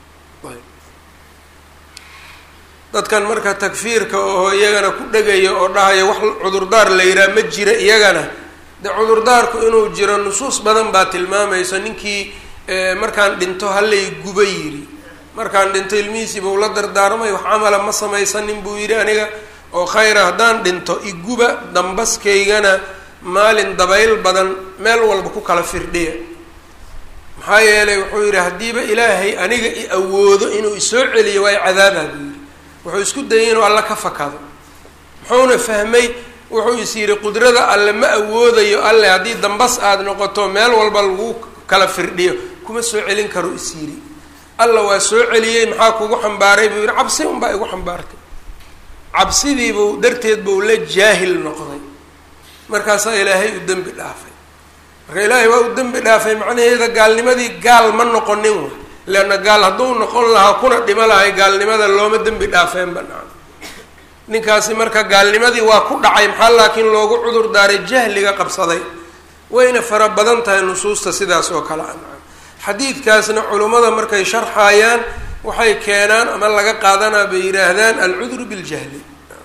dadkan marka takfiirka oo iyagana ku dhegaya oo dhahaya wax cudurdaar la yihaha ma jira iyagana de cudurdaarku inuu jiro nusuus badan baa tilmaamayso ninkii markaan dhinto halay guba yidhi markaan dhinto ilmihiisii buu la dardaarmay wax camala ma samaysanin buu yidhi aniga oo khayra haddaan dhinto iguba dambaskaygana maalin dabayl badan meel walba ku kala firdhiya maxaa yeelay wuxuu yidhi haddiiba ilaahay aniga i awoodo inuu isoo celiyo waa i cadaabaa buu yidhi wuxuu isku dayay inuu alle ka fakado muxuuna fahmay wuxuu is yidhi qudrada alle ma awoodayo alle haddii dambas aada noqoto meel walba lagu kala firdhiyo kuma soo celin karo is yidhi alla waa soo celiyey maxaa kugu xambaaray buu yidhi cabsi unbaa igu xambaartay cabsidiibuu darteed buu la jaahil noqday markaasaa ilaahay u dembi dhaafay marka ilaahay waa u dembi dhaafay macnaheeda gaalnimadii gaal ma noqonin wa leanna gaal hadduu noqon lahaa kuna dhimo lahay gaalnimada looma dembi dhaafeen banaan ninkaasi marka gaalnimadii waa ku dhacay maxaa laakiin loogu cudur daaray jahliga qabsaday wayna fara badan tahay nusuusta sidaas oo kale a xadiidkaasna culummada markay sharxayaan waxay keenaan ama laga qaadanaa bay yidhaahdaan alcudru biljahli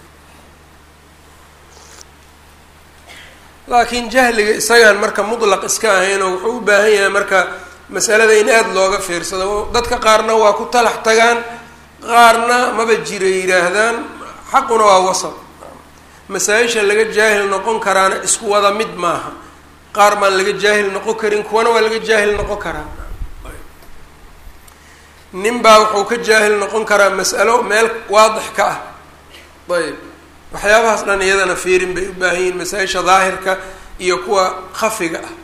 laakiin jahliga isagaan marka mutlaq iska ahaynoo wuxuu u baahan yahay marka masalada in aada looga fiirsado dadka qaarna waa ku talax tagaan qaarna maba jira yidhaahdaan xaquna waa wasab masaa-isha laga jaahil noqon karaana isku wada mid maaha qaar baan laga jaahil noqon karin kuwana waa laga jaahil noqon karaa nin baa wuxuu ka jaahil noqon karaa mas'alo meel waadix ka ah ayb waxyaabahaas dhan iyadana fiirin bay u baahan yihiin masaa-isha daahirka iyo kuwa khafiga ah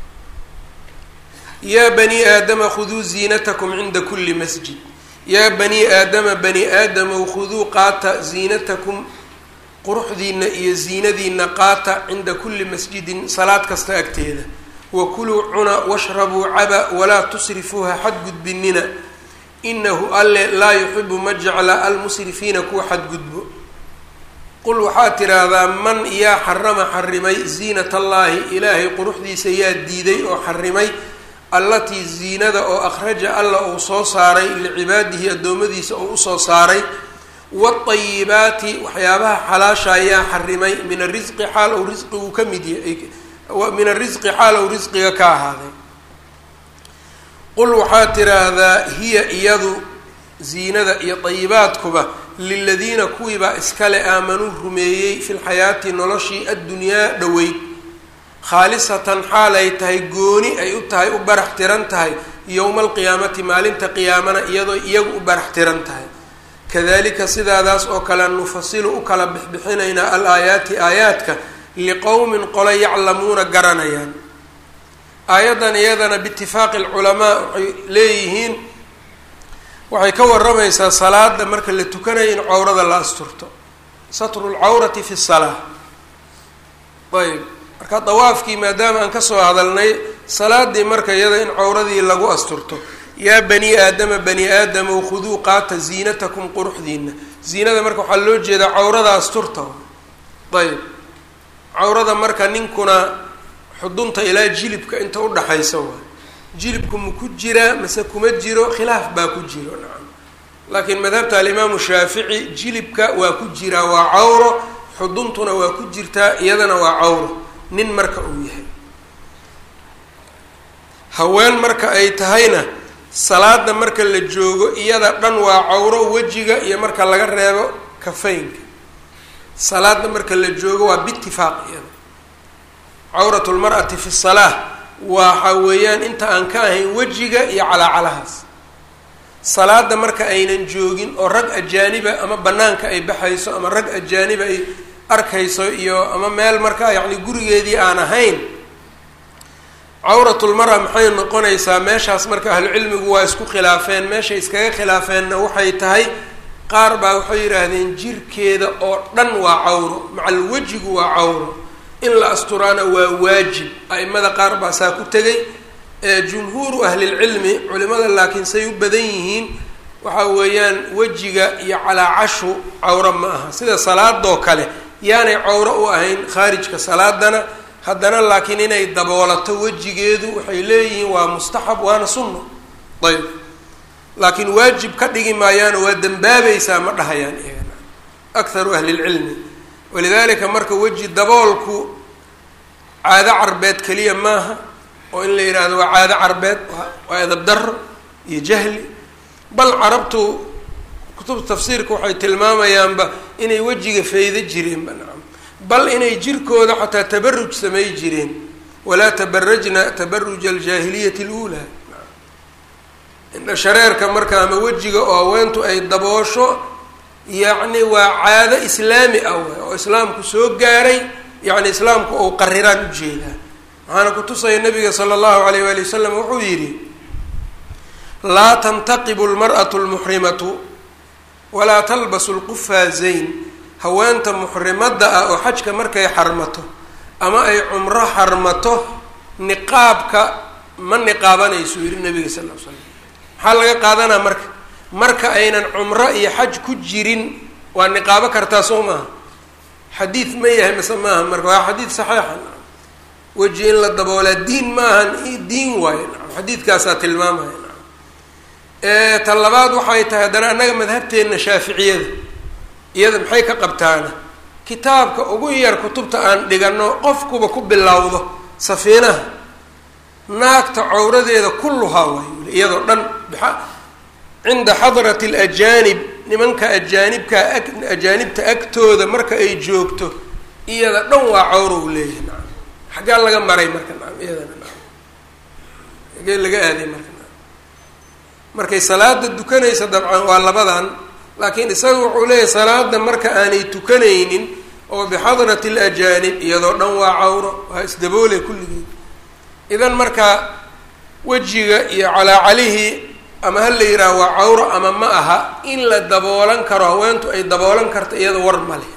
yaa bani aadama khuduu ziinatakum cinda kuli masjid yaa bani aadama bani aadamow khuduu qaata ziinatakum quruxdiina iyo ziinadiina qaata cinda kuli masjidin salaad kasta agteeda wakuluu cuna washrabuu caba walaa tusrifuuha xadgudbinina inahu alle laa yuxibu ma jecla almusrifiina kuwa xadgudbo qul waxaad tidhaahdaa man yaa xarama xarimay ziinat allaahi ilaahay quruxdiisa yaa diiday oo xarimay allatii ziinada oo akhraja alla uu soo saaray licibaadihi addoommadiisa oo usoo saaray waatayibaati waxyaabaha xalaasha ayaa xarimay min arisqi xaal ou risqigu ka mid yahay min arisqi xaal ou risqiga ka ahaaday qul waxaad tidhaahdaa hiya iyadu ziinada iyo dayibaadkuba liladiina kuwiibaa iskale aamanuu rumeeyey fi lxayaati noloshii addunyaa dhoweyd khaalisatan xaalay tahay gooni ay u tahay u barax tiran tahay yowma alqiyaamati maalinta qiyaamana iyadoo iyagu u barax tiran tahay kadalika sidaadaas oo kale nufasilu u kala bixbixinaynaa al aayaati aayaadka liqowmin qole yaclamuuna garanayaan aayaddan iyadana biitifaaqi alculamaa waxay leeyihiin waxay ka waramaysaa salaada marka la tukanayo in cawrada la asturto satru lcawrati fi salaa ayb marka dawaafkii maadaama aan kasoo hadalnay salaadii marka iyada in cawradii lagu asturto yaa bani aadama bani aadamow khuduu qaata ziinatakum quruxdiina ziinada marka waxaa loo jeedaa cawrada asturta ayb cawrada marka ninkuna xudunta ilaa jilibka inta udhaxaysa waay jilibku ma ku jiraa mase kuma jiro khilaaf baa ku jiro nacam laakiin madhabta alimaamu shaafici jilibka waa ku jiraa waa cawro xuduntuna waa ku jirtaa iyadana waa cawro nin marka uu yahay haween marka ay tahayna salaada marka la joogo iyada dhan waa cawro wejiga iyo marka laga reebo kafaynka salaada marka la joogo waa biitifaaq iyada cawrat lmar'ati fi salaa waxa weeyaan inta aan ka ahayn wejiga iyo calaacalahaas salaada marka aynan joogin oo rag ajaaniba ama banaanka ay baxayso ama rag ajaaniba ay arkayso iyo ama meel markaa yacni gurigeedii aan ahayn cawratulmara maxay noqonaysaa meeshaas marka ahlucilmigu waa isku khilaafeen meeshay iskaga khilaafeenna waxay tahay qaar baa waxay yidhaahdeen jirkeeda oo dhan waa cawro macal wejigu waa cawro in la asturaana waa waajib a-imada qaar baa saa ku tegay jumhuuru ahlilcilmi culimada laakiin say u badan yihiin waxa weeyaan wejiga iyo calaacashu cawro ma aha sida salaadoo kale yaanay cawro u ahayn khaarijka salaadana haddana laakiin inay daboolato wejigeedu waxay leeyihiin waa mustaxab waana sunno ayb laakiin waajib ka dhigi maayaano waa dembaabaysaa ma dhahayaan iyagana akharu ahlilcilmi walidaalika marka weji daboolku caado carbeed keliya maaha oo in la yidhaahdo waa caado carbeed waa edab daro iyo jahli bal carabtu kutubta tafsiirka waxay tilmaamayaanba inay wejiga faydo jireenba nacam bal inay jirkooda xataa tabaruj samay jireen walaa tabarajna tabaruja aljaahiliyati اluulaa indha shareerka marka ama wejiga oo haweentu ay daboosho yacni waa caado islaami ah waay oo islaamku soo gaaray yacni islaamku ou qariraan ujeedaa waxaana kutusaya nabiga sala allahu alayh waali wasalam wuxuu yidhi laa tantaqibu lmar'atu lmuxrimatu walaa talbasu lqufaazayn haweenta muxrimadda ah oo xajka markay xarmato ama ay cumro xarmato niqaabka ma niqaabanayso yidhi nabiga sal l l slam maxaa laga qaadanaa marka marka aynan cumro iyo xaj ku jirin waa niqaabo kartaa soo maaha xadiid ma yahay mase maaha marka waa xadiid saxiixa nacam weji in la daboolaa diin maahan diin waayo nacam xadiidkaasaa tilmaamaya nacam ta labaad waxay tahay haddana annaga madhabteenna shaaficiyada iyada maxay ka qabtaana kitaabka ugu yar kutubta aan dhigano qofkuba ku bilowdo safiinaha naagta cawradeeda kulluhaa waayo iyadoo dhan cinda xadrati alajaanib nimanka ajaanibkaa ag ajaanibta agtooda marka ay joogto iyada dhan waa cawrow leeyahay nacam xaggaa laga maray marka nacam iyadana nacam xaggee laga aaday marka nacam markay salaada dukanaysa dabcan waa labadan laakiin isaga wuxuu leeyahay salaada marka aanay tukanaynin oo bixadrati alajaanib iyadoo dhan waa cawro waa isdaboole kulligeed idan marka wejiga iyo calaacalihii ama ha la yidhaaha waa cawro ama ma aha in la daboolan karo haweentu ay daboolan karto iyada war ma leh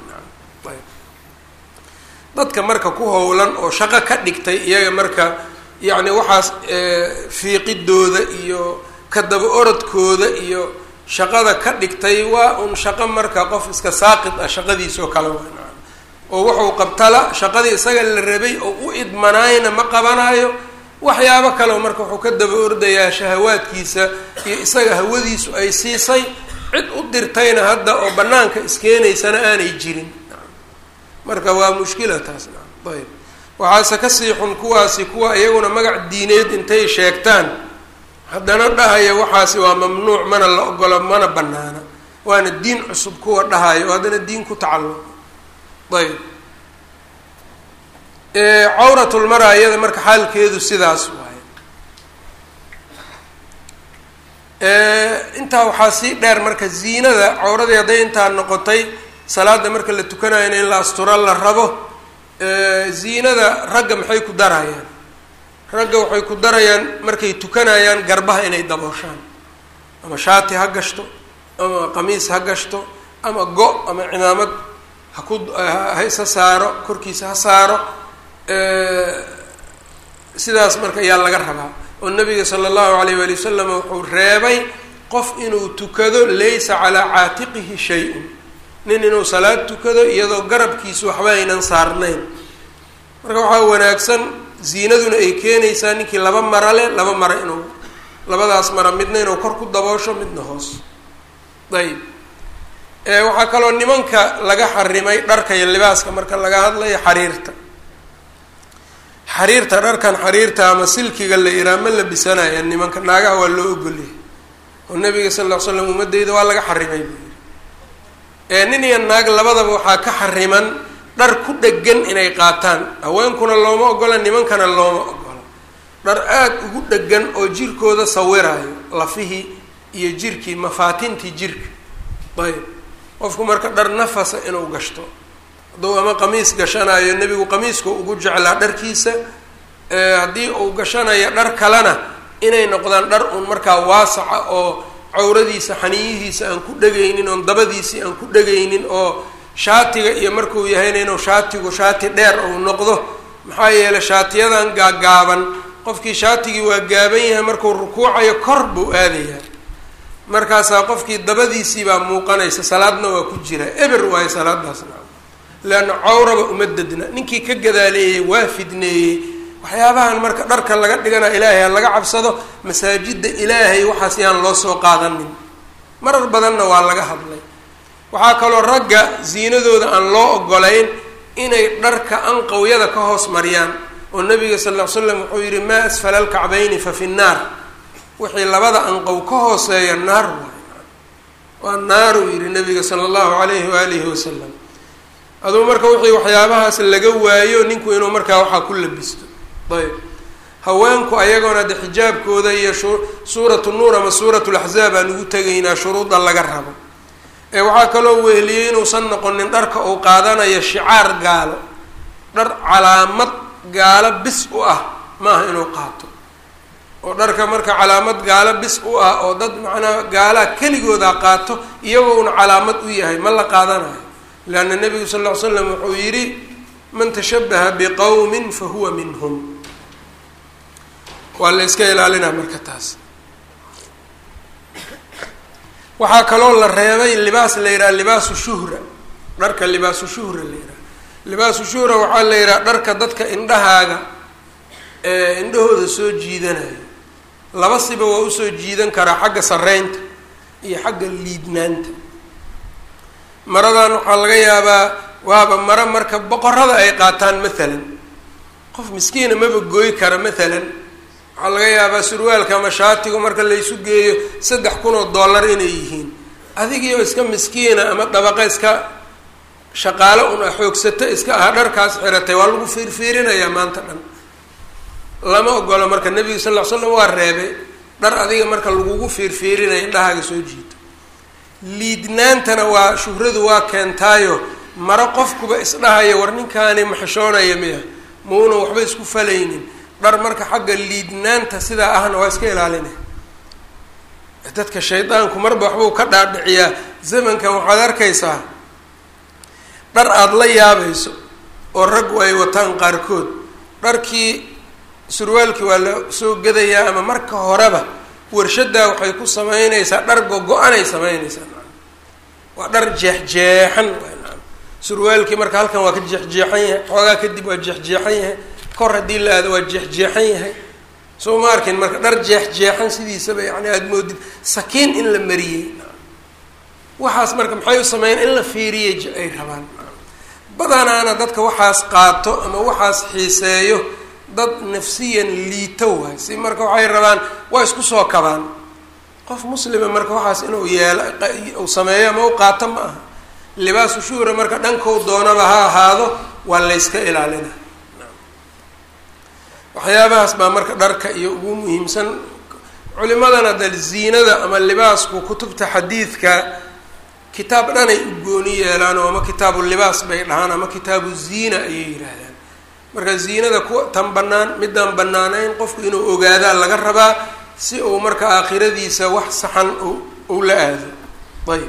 dadka marka ku howlan oo shaqo ka dhigtay iyaga marka yacni waxaas fiiqidooda iyo ka daba orodkooda iyo shaqada ka dhigtay waa un shaqo marka qof iska saaqid ah shaqadiisoo kale waa oo wuxuu qabtala shaqadii isaga la rabay oo u idmanaayna ma qabanaayo waxyaabo kaleo marka wuxuu ka daba ordayaa shahawaadkiisa iyo isaga hawadiisu ay siisay cid u dirtayna hadda oo banaanka iskeenaysana aanay jirin marka waa mushkila taas ayb waxaase kasii xun kuwaasi kuwa iyaguna magac diineed intay sheegtaan haddana dhahaya waxaasi waa mamnuuc mana la ogolo mana banaana waana diin cusub kuwa dhahaya oo haddana diin ku tacalluqa ayb cawratulmara iyada marka xaalkeedu sidaas waaye intaa waxaa sii dheer marka ziinada cawradii hadday intaa noqotay salaada marka la tukanayana in la asturo la rabo ziinada ragga maxay ku darayaan ragga waxay ku darayaan markay tukanayaan garbaha inay dabooshaan ama shaati ha gashto ama qamiis ha gashto ama go ama cimaamad haku ha isa saaro korkiisa ha saaro sidaas marka ayaa laga rabaa oo nabiga sala allahu alayh waali wasalam wuxuu reebay qof inuu tukado laysa calaa caatiqihi shay-un nin inuu salaad tukado iyadoo garabkiisu waxba aynan saarnayn marka waxaa wanaagsan ziinaduna ay keenaysaa ninkii laba mara leh laba mara inuu labadaas mara midna inuu kor ku daboosho midna hoos ayb waxaa kaloo nimanka laga xarimay dharka iyo libaaska marka laga hadlayo xariirta xariirta dharkan xariirta ama silkiga la iraa ma labisanaya nimanka naagaha waa loo ogolyahay oo nabiga sal ll ly slam ummadeyda waa laga xarimay buu yidhi nin iyo naag labadaba waxaa ka xariman dhar ku dhegan inay qaataan haweenkuna looma ogola nimankana looma ogola dhar aada ugu dhegan oo jirkooda sawiraayo lafihii iyo jirkii mafaatintii jirka ayb qofku marka dhar nafasa inuu gashto hadduu ama qamiis gashanayo nebigu qamiiska ugu jeclaa dharkiisa haddii uu gashanayo dhar kalena inay noqdaan dhar uun markaa waasaca oo cawradiisa xaniyihiisa aan ku dhegaynin oon dabadiisii aan ku dhegaynin oo shaatiga iyo markuu yahayna inuu shaatigu shaati dheer uu noqdo maxaa yeelay shaatiyadan gaagaaban qofkii shaatigii waa gaaban yahay markuu rukuucayo kor buu aadayaa markaasaa qofkii dabadiisii baa muuqanaysa salaadna waa ku jira eber waayo salaadaasna leanna cawraba uma dedna ninkii ka gadaaleeyey waa fidneeyey waxyaabahan marka dharka laga dhigana ilaahay ha laga cabsado masaajidda ilaahay waxaas yaan loo soo qaadanin marar badanna waa laga hadlay waxaa kaloo ragga ziinadooda aan loo ogolayn inay dharka anqawyada ka hoos mariyaan oo nabiga sal ll ly slam wuxuu yihi maa asfala alkacbayni fa fi nnaar wixii labada anqow ka hooseeya naar waay waa naaruu yihi nabiga sala allahu alayhi waalihi wasalam aduu marka wixii waxyaabahaas laga waayo ninku inuu markaa waxaa ku labisto ayb haweenku ayagoona de xijaabkooda iyo suuratu nuur ama suuratu laxzaab aan ugu tegaynaa shuruudda laga rabo ee waxaa kaloo weheliyey inuusan noqonin dharka uu qaadanayo shicaar gaalo dhar calaamad gaalo bis u ah maaha inuu qaato oo dharka marka calaamad gaalo bis u ah oo dad macnaa gaalaa keligooda qaato iyagouna calaamad u yahay ma la qaadanayo leanna nebigu sal ll ly slam wuxuu yidhi man tashabaha biqowmin fa huwa minhum waa la iska ilaalinaa marka taas waxaa kaloo la reebay libaas la yidhaha libaasu shuhra dharka libaasu shuhra la yidhaha libaasu shuhra waxaa la yidhaha dharka dadka indhahaaga ee indhahooda soo jiidanayo laba siba waa usoo jiidan karaa xagga sareynta iyo xagga liidnaanta maradan waxaa laga yaabaa waaba maro marka boqorada ay qaataan maalan qof miskiina maba gooy kara maalan waxaa laga yaabaa surwaalka ama shaatigu marka laysu geeyo saddex kun oo dollar inay yihiin adigiioo iska miskiina ama dabaqa iska shaqaalo un a xoogsato iska aha dharkaas xiratay waa lagu fiirfiirinayaa maanta dhan lama ogolo marka nebiga sal ll ly slam waa reebay dhar adiga marka lagugu fiirfiirinaya indhahaaga soo jiito liidnaantana waa shuhradu waa keentaayo maro qofkuba isdhahaya war ninkaani maxishoonaya miya mauna waxba isku falaynin dhar marka xagga liidnaanta sidaa ahna waa iska ilaalinay dadka shaydaanku marba waxbuu ka dhaadhiciyaa zamankan waxaad arkaysaa dhar aada la yaabayso oo raggu ay wataan qaarkood dharkii surwaalkii waa la soo gadayaa ama marka horeba warshaddaa waxay ku sameynaysaa dhar go-go-anay sameynaysaa waa dhar jeexjeexan surwaalkii marka halkan waa ka jeexjeexan yahay xoogaa kadib waa jeexjeexan yahay kor haddii la aado waa jeexjeexan yahay soo ma arkin marka dhar jeexjeexan sidiisaba yani aada moodid sakiin in la mariyey waxaas marka maxay u sameyn in la fiiriyey ay rabaan badanaana dadka waxaas qaato ama waxaas xiiseeyo dad nafsiyan liito waay si marka waxay rabaan waa isku soo kabaan qof muslima marka waxaas inuu yeelo uu sameeyo ama u qaato ma aha libaasu shuhra marka dhankou doonaba ha ahaado waa layska ilaalina waxyaabahaas baa marka dharka iyo ugu muhiimsan culimadana dal ziinada ama libaasku kutubta xadiidka kitaab dhanay u gooni yeelaan oo ama kitaabu libaas bay dhahaan ama kitaabu ziina ayay yidhaahdaan marka ziinada ku tan bannaan midaan bannaanayn qofku inuu ogaadaa laga rabaa si uu marka aakhiradiisa wax saxan uu la aado ayb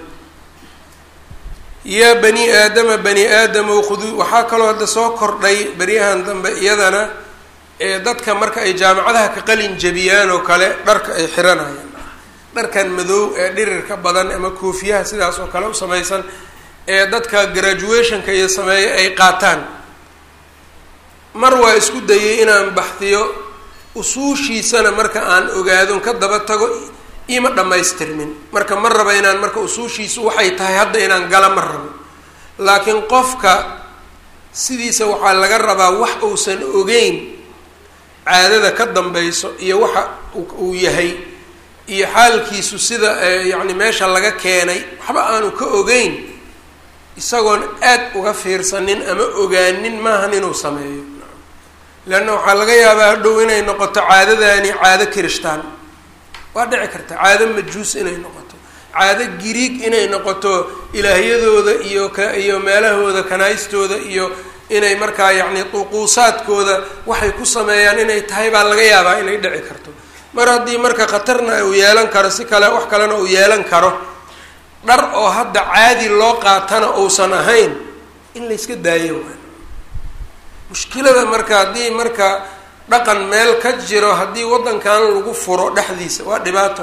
yaa bani aadama bani aadamow khuduu waxaa kaloo hadda soo kordhay beryahan dambe iyadana ee dadka marka ay jaamacadaha ka qalin jabiyaan oo kale dharka ay xiranayaan dharkan madow ee dhirirka badan ama koofiyaha sidaas oo kale u samaysan ee dadka graduationka iyo sameeya ay qaataan mar waa isku dayay inaan baxdiyo usuushiisana marka aan ogaadon ka daba tago ima dhammaystirmin marka ma raba inaan marka usuushiisu waxay tahay hadda inaan gala ma rabo laakiin qofka sidiisa waxaa laga rabaa wax uusan ogeyn caadada ka dambayso iyo waxa uu yahay iyo xaalkiisu sida yacni meesha laga keenay waxba aanu ka ogeyn isagoon aad uga fiirsanin ama ogaanin maahan inuu sameeyo leanna waxaa laga yaabaa hadhow inay noqoto caadadaani caado kirishtaan waa dhici karta caado majuus inay noqoto caado giriig inay noqoto ilaahyadooda iyo ka iyo meelahooda kanaystooda iyo inay markaa yacni duquusaadkooda waxay ku sameeyaan inay tahay baa laga yaabaa inay dhici karto mar haddii marka khatarna uu yeelan karo si kale wax kalena uu yeelan karo dhar oo hadda caadi loo qaatana uusan ahayn in layska daayo waa mushkilada marka haddii marka dhaqan meel ka jiro haddii waddankan lagu furo dhexdiisa waa dhibaato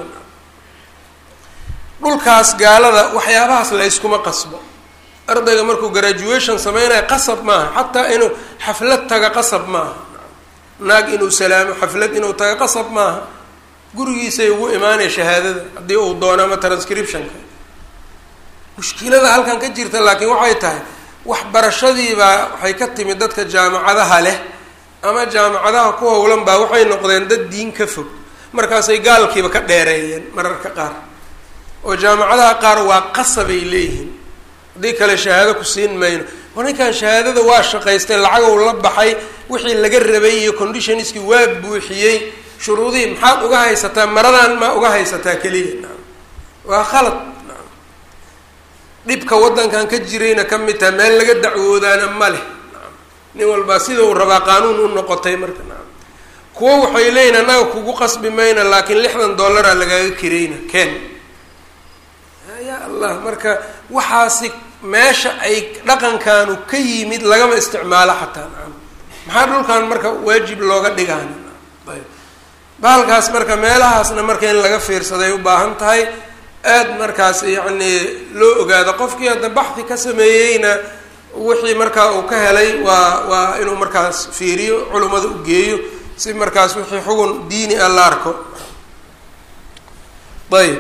dhulkaas gaalada waxyaabahaas layskuma qasbo ardayga markuu graduation sameynaya qasab maaha xataa inuu xaflad taga qasab maaha naag inuu salaamo xaflad inuu taga qasab maaha gurigiisay ugu imaanaya shahaadada haddii uu doono ama transcriptionka mushkilada halkan ka jirta laakiin waxay tahay waxbarashadiibaa waxay ka timid dadka jaamacadaha leh ama jaamacadaha ku howlan baa waxay noqdeen dad diin ka fog markaasay gaalkiiba ka dheereeyeen mararka qaar oo jaamacadaha qaar waa qasabay leeyihiin haddii kale shahaado ku siin mayno oo ninkan shahaadada waa shaqaystay lacagow la baxay wixii laga rabay iyo conditionskii waa buuxiyey shuruudihii maxaad uga haysataa maradan maa uga haysataa keliya waa khalad dhibka waddankan ka jirayna ka mid taha meel laga dacwoodaana ma leh nin walbaa sida uu rabaa qaanuun u noqotay marka naam kuwo waxay leeyihin annaga kugu qasbi mayna laakiin lixdan dollaraa lagaaga kirayna ken ya allah marka waxaasi meesha ay dhaqankaanu ka yimid lagama isticmaalo xataa naam maxaa dhulkan marka waajib looga dhigaana ayb bahalkaas marka meelahaasna marka in laga fiirsaday u baahan tahay aada markaas yacni loo ogaado qofkii hadda baxdi ka sameeyeyna wixii markaa uu ka helay waa waa inuu markaas fiiriyo culummada u geeyo si markaas wixii xugun diini ah la arko ayb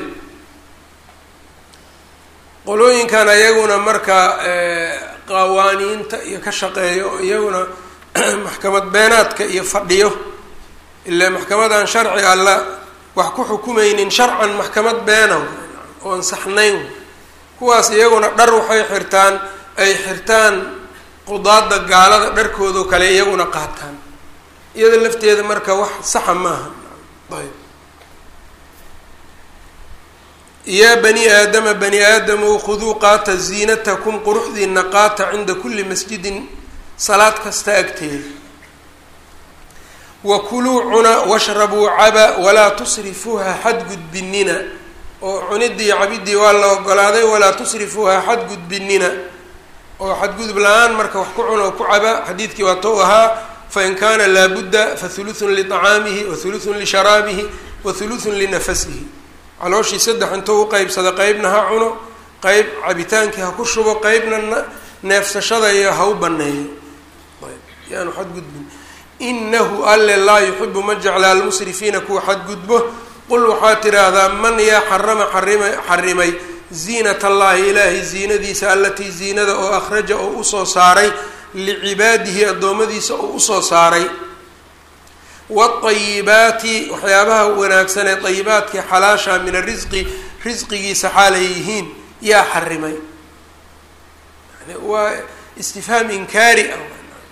qolooyinkan iyaguna marka qawaaniinta iyo ka shaqeeyo iyaguna maxkamad beenaadka iyo fadhiyo ilaa maxkamadan sharci alla wax ku xukumaynin sharcan maxkamad beena oon saxnayn kuwaas iyaguna dhar waxay xirtaan ay xirtaan qudaada gaalada dharkoodao kale iyaguna qaataan iyada lafteeda marka wax saxa maaha ayb yaa bani aadama bani aadamow khuduu qaata ziinatakum quruxdiina qaata cinda kulli masjidin salaad kasta agteeda wa kuluu cuna washrabuu caba walaa tusrifuuha xadgudbinina oo cuniddii cabidii waa la ogolaaday walaa tusrifuuha xadgudbinina oo xadgudub la-aan marka wax ku cuna oo ku caba xadiidkii waa tou ahaa fain kaana laabudda fa hulutun liطacaamihi wa hulutun lisharaabihi wa hulutun linafasihi calooshii saddex intuu uqeybsada qeybna ha cuno qeyb cabitaankii ha ku shubo qeybna neefsashada iyo ha u baneeyo yaanu xadgudbin inahu alle laa yuxibu ma jecla almusrifiina kuwa xadgudbo qul waxaa tiraahdaa man yaa xarama xarima xarimay ziinat allahi ilaahay ziinadiisa allatii ziinada oo akhraja oo usoo saaray licibaadihi addoommadiisa oo usoo saaray waayibaati waxyaabaha wanaagsan ee ayibaadkii xalaasha min arisqi risqigiisa xaalay yihiin yaa xarimay yani waa istifhaam inkaari ah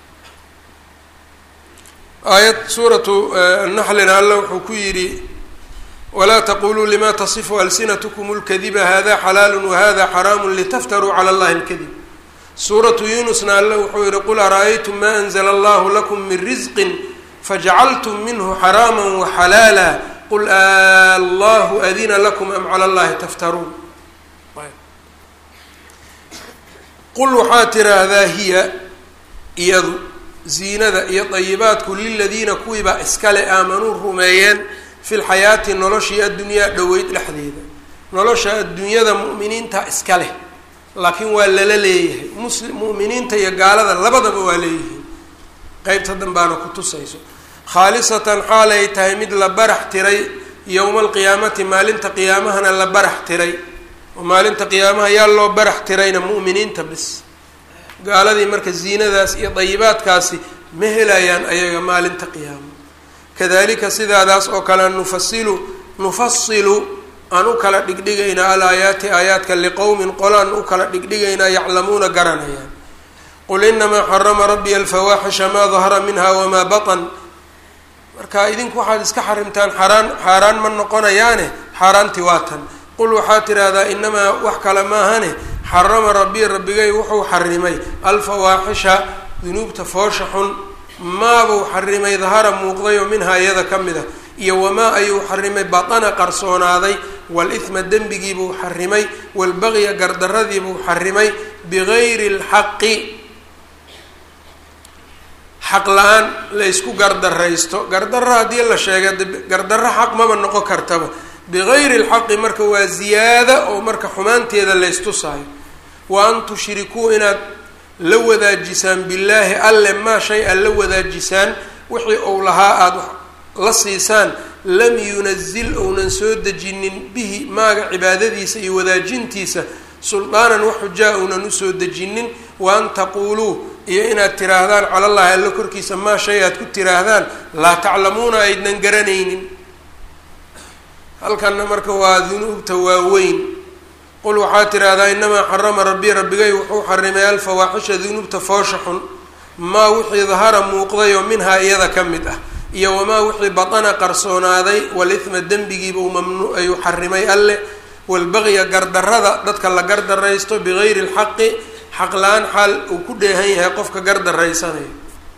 aayad suuratu naxlina alla wuxuu ku yidhi walaa taquluu lima tasifu alsinatkum اlkadiba hada xalaalu wahada xaraamu litaftaruu cala allahi اlkadib suuratu yunusna alla wuxuu yihi qul ara-aytum ma anzla allahu lakum min risqi fajacaltum minhu xaraama waxalaala qul allahu adina lakum am cala allahi taftaruun qul waxaa tiraahdaa hiya iyadu ziinada iyo dayibaadku liladiina kuwiibaa iskale aamanuu rumeeyeen fi lxayaati noloshii addunyaa dhoweyd dhexdeeda nolosha adduunyada mu'miniinta iska leh laakiin waa lala leeyahay muslim mu'miniinta iyo gaalada labadaba waa leeyihiin qeybta danbaana ku tusayso khaalisatan xaalay tahay mid la barax tiray yowma alqiyaamati maalinta qiyaamahana la barax tiray oo maalinta qiyaamaha yaa loo barax tirayna mu'miniinta bis gaaladii marka ziinadaas iyo dayibaadkaasi ma helayaan ayaga maalinta qiyaama kadalika sidaadaas oo kale nufasilu nufasilu aan u kala dhigdhigaynaa alaayaati aayaadka liqowmin qolaan u kala dhigdhigaynaa yaclamuuna garanayaan qul inamaa xarama rabbiya alfawaaxisha maa dahara minha wamaa batan marka idinku waxaad iska xarimtaan xaaraan xaaraan ma noqonayaane xaaraanti waa tan qul waxaad tidhaahdaa inamaa wax kale maahane xarama rabbi rabbigay wuxuu xarimay alfawaaxisha dunuubta foosha xun maabuu xarimay dahara muuqday oo minhaa iyada ka mid a iyo wamaa ayuu xarimay batana qarsoonaaday wal-ithma dembigiibuu xarimay walbagya gardaradiibuu xarimay bigayri lxaqi xaq la-aan laysku gardaraysto gardarro haddii la sheega gardarro xaq maba noqon kartaba bigayri lxaqi marka waa ziyaada oo marka xumaanteeda laystusaayo wa an tushrikuu inaad la wadaajisaan billaahi alle maa shay aad la wadaajisaan wixii uu lahaa aada la siisaan lam yunazil ounan soo dejinin bihi maaga cibaadadiisa iyo wadaajintiisa suldaanan wax xujaa ounan usoo dejinin wa an taquuluu iyo inaad tiraahdaan cala llahi alle korkiisa maa shay aad ku tiraahdaan laa taclamuuna aydnan garanaynin halkanna marka waa dunuubta waaweyn qul waxaa tidhaahdaa inamaa xarama rabbi rabbigay wuxuu xarimay alfawaaxisha dunuubta foosha xun maa wixii dahara muuqdayoo minhaa iyada ka mid ah iyo wamaa wixii batana qarsoonaaday walithma dembigiiba uu mamnu ayuu xarimay alleh walbagya gardarada dadka la gardaraysto bigayri lxaqi xaq la-aan xaal uu ku dheehan yahay qofka gardarraysanayo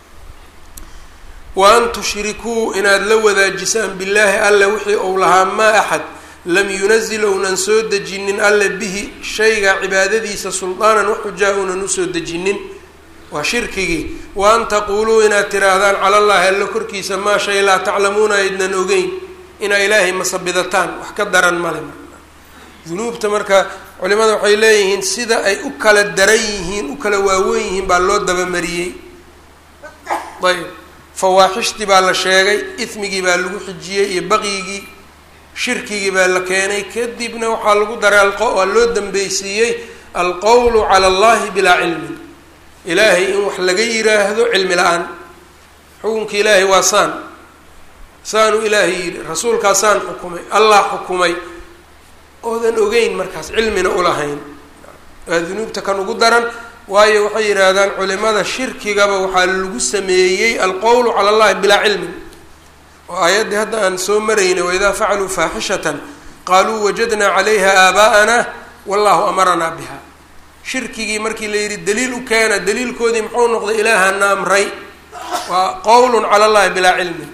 wa an tushrikuu inaad la wadaajisaan billaahi alle wixii uu lahaa maa axad lam yunazil ounan soo dejinin alle bihi shayga cibaadadiisa suldaanan wax xujaa uunan usoo dejinin waa shirkigii wa an taquuluu inaad tiraahdaan cala llahi alle korkiisa maa shay laa taclamuuna aydnan ogeyn inaa ilaahay masabidataan wax ka daran male marka dunuubta marka culimada waxay leeyihiin sida ay u kala daran yihiin u kala waaweyn yihiin baa loo dabamariyey ayb fawaaxishtii baa la sheegay ismigii baa lagu xijiyey iyo baqyigii shirkigii baa la keenay kadibna waxaa lagu daray waa loo dambeysiiyey alqowlu cala allahi bilaa cilmin ilaahay in wax laga yiraahdo cilmi la-aan xukunka ilaahay waa saan saanu ilaahay yidhi rasuulkaa saan xukumay allah xukumay oodan ogeyn markaas cilmina ulahayn waa dunuubta kan ugu daran waayo waxay yidhaahdaan culimada shirkigaba waxaa lagu sameeyey alqowlu cala allahi bilaa cilmin oo aayaddii hadda aan soo maraynay waidaa facaluu faaxishatan qaaluu wajadnaa calayha aabaa'ana wallahu amaranaa biha shirkigii markii la yidhi daliil u keena daliilkoodii muxuu noqday ilaahana amray waa qowlun cala allahi bilaa cilmin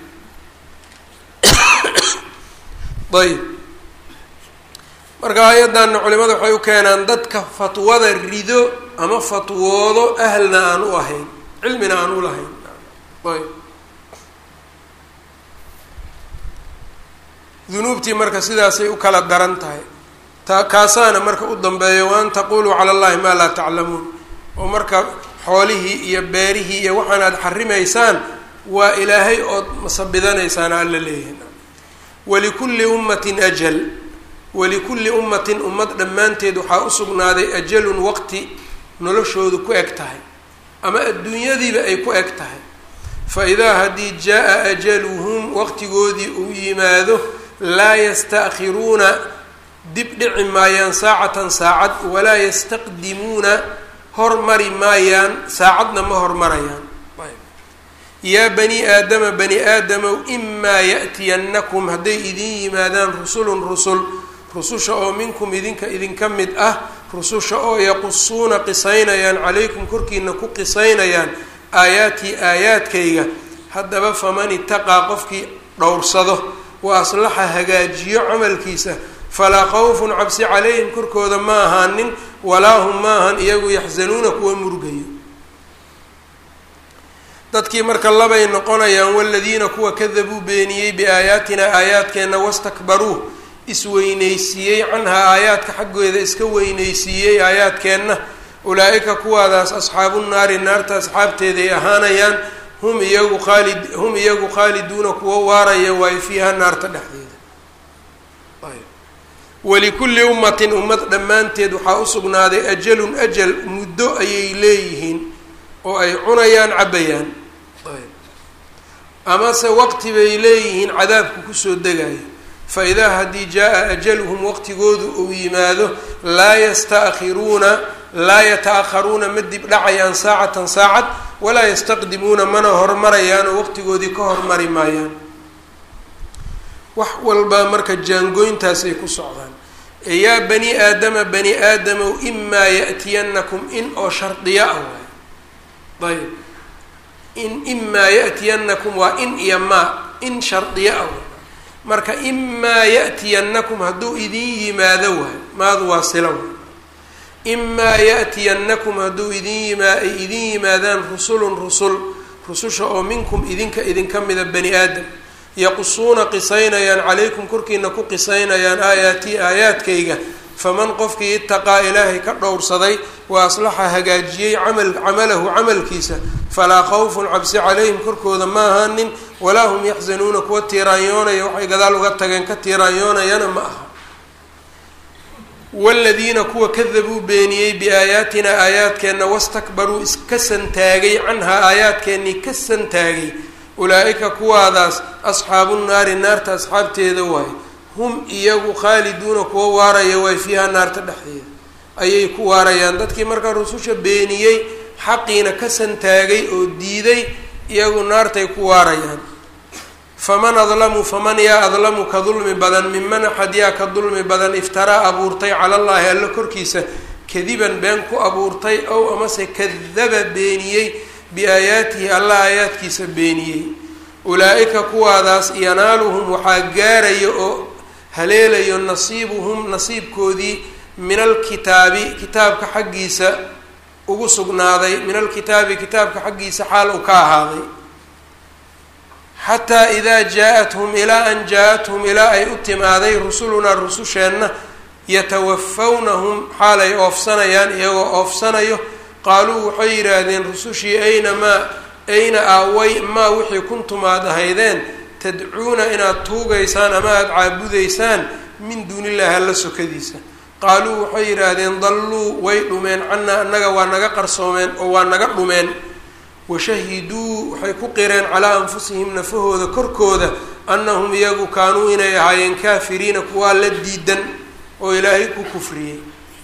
ayb marka aayaddanna culimada waxay u keenaan dadka fatwada rido ama fatwoodo ahlna aan u ahayn cilmina aan u lahayn ayb dunuubtii marka sidaasay u kala daran tahay ta kaasaana marka u dambeeyo waan taquluu cala allahi maa laa taclamuun oo marka xoolihii iyo beerihii iyo waxaan aad xarimaysaan waa ilaahay ood masabidanaysaan alla leeyahay walikulli ummatin ajal walikulli ummatin ummad dhammaanteed waxaa u sugnaaday ajalun waqti noloshoodu ku eg tahay ama adduunyadiiba ay ku eg tahay fa idaa haddii jaa-a ajaluhum waqtigoodii uu yimaado laa yasta'khiruuna dib dhici maayaan saacatan saacad walaa yastaqdimuuna hormari maayaan saacadna ma hormarayaan yaa bani aadama bani aadamow imaa ya'tiyannakum hadday idin yimaadaan rusulun rusul rususha oo minkum idinka idinka mid ah rususha oo yaqusuuna qisaynayaan calaykum korkiina ku qisaynayaan aayaatii aayaadkayga haddaba faman itaqaa qofkii dhowrsado wa aslaxa hagaajiyo camalkiisa falaa khawfun cabsi calayhim korkooda ma ahaanin walaa hum ma ahan iyagu yaxsanuuna kuwa murgayo dadkii marka labay noqonayaan waladiina kuwa kadabuu beeniyey biaayaatina aayaadkeenna wastakbaruu isweyneysiiyey canhaa aayaadka xaggeeda iska weyneysiiyey aayaadkeenna ulaa-ika kuwaadaas asxaabu naari naarta asxaabteeday ahaanayaan hum iyagu khaalid hum iyagu khaaliduuna kuwa waaraya waayo fiiha naarta dhexdeeda walikulli ummatin ummad dhammaanteed waxaa u sugnaaday ajalun ajal muddo ayay leeyihiin oo ay cunayaan cabbayaan amase waqti bay leeyihiin cadaabku kusoo degayo fa idaa haddii jaa-a ajaluhum waqtigoodu uu yimaado laa yasta'khiruuna laa yata-akharuuna ma dib dhacayaan saacatan saacad walaa yastaqdimuuna mana hormarayaan oo waqtigoodii ka hormari maayaan wax walba marka jaangooyntaasay ku socdaan yaa bani aadama bani aadamow imaa ya'tiyannakum in oo shardiya ah waay ayb in imaa ya'tiyannakum waa in iyo maa in shardiya ah waay marka imaa ya'tiyannakum hadduu idin yimaado waay maadu waa sila waay imaa ya'tiyannakum hadduu idin yimaa ay idin yimaadaan rusulun rusul rususha oo minkum idinka idinka mida bani aadam yaqusuuna qisaynayaan calaykum korkiina ku qisaynayaan aayaatii aayaadkayga faman qofkii itaqaa ilaahay ka dhowrsaday wa aslaxa hagaajiyey camal camalahu camalkiisa falaa khawfun cabsi calayhim korkooda ma ahaanin walaa hum yaxzanuuna kuwa tiiraanyoonaya waxay gadaal uga tageen ka tiiraanyoonayana ma aha waladiina kuwa kadabuu beeniyey biaayaatina aayaadkeenna wastakbaruu iska santaagay canhaa aayaadkeennii ka santaagay ulaa-ika kuwaadaas asxaabu naari naarta asxaabteeda waaye hum iyagu khaaliduuna kuwa waaraya waay fiiha naarta dhexdeeda ayay ku waarayaan dadkii markaa rususha beeniyey xaqiina ka santaagay oo diiday iyagu naartay ku waarayaan faman adlamu faman yaa adlamu ka dulmi badan miman axad yaa ka dulmi badan iftaraa abuurtay cala allaahi alla korkiisa kadiban been ku abuurtay ow amase kadaba beeniyey biaayaatihi alla aayaadkiisa beeniyey ulaa-ika kuwaadaas yanaaluhum waxaa gaaraya oo haleelayo nasiibuhum nasiibkoodii min alkitaabi kitaabka xaggiisa ugu sugnaaday min alkitaabi kitaabka xaggiisa xaal uu ka ahaaday xataa idaa jaa-athum ilaa an jaa-athum ilaa ay u timaaday rusulunaa rususheenna yatawafawnahum xaalay oofsanayaan iyagoo oofsanayo qaaluu waxay yidhaahdeen rusushii ayna maa ayna aaway maa wixii kuntum aad ahaydeen tadcuuna inaad tuugaysaan ama aada caabudaysaan min duunillahi alla sokadiisa qaaluu waxay yidhaahdeen dalluu way dhumeen cannaa annaga waa naga qarsoomeen oo waa naga dhumeen washahiduu waxay ku qireen calaa anfusihim nafahooda korkooda annahum iyagu kaanuu inay ahaayeen kaafiriina kuwaa la diidan oo ilaahay ku kufriyey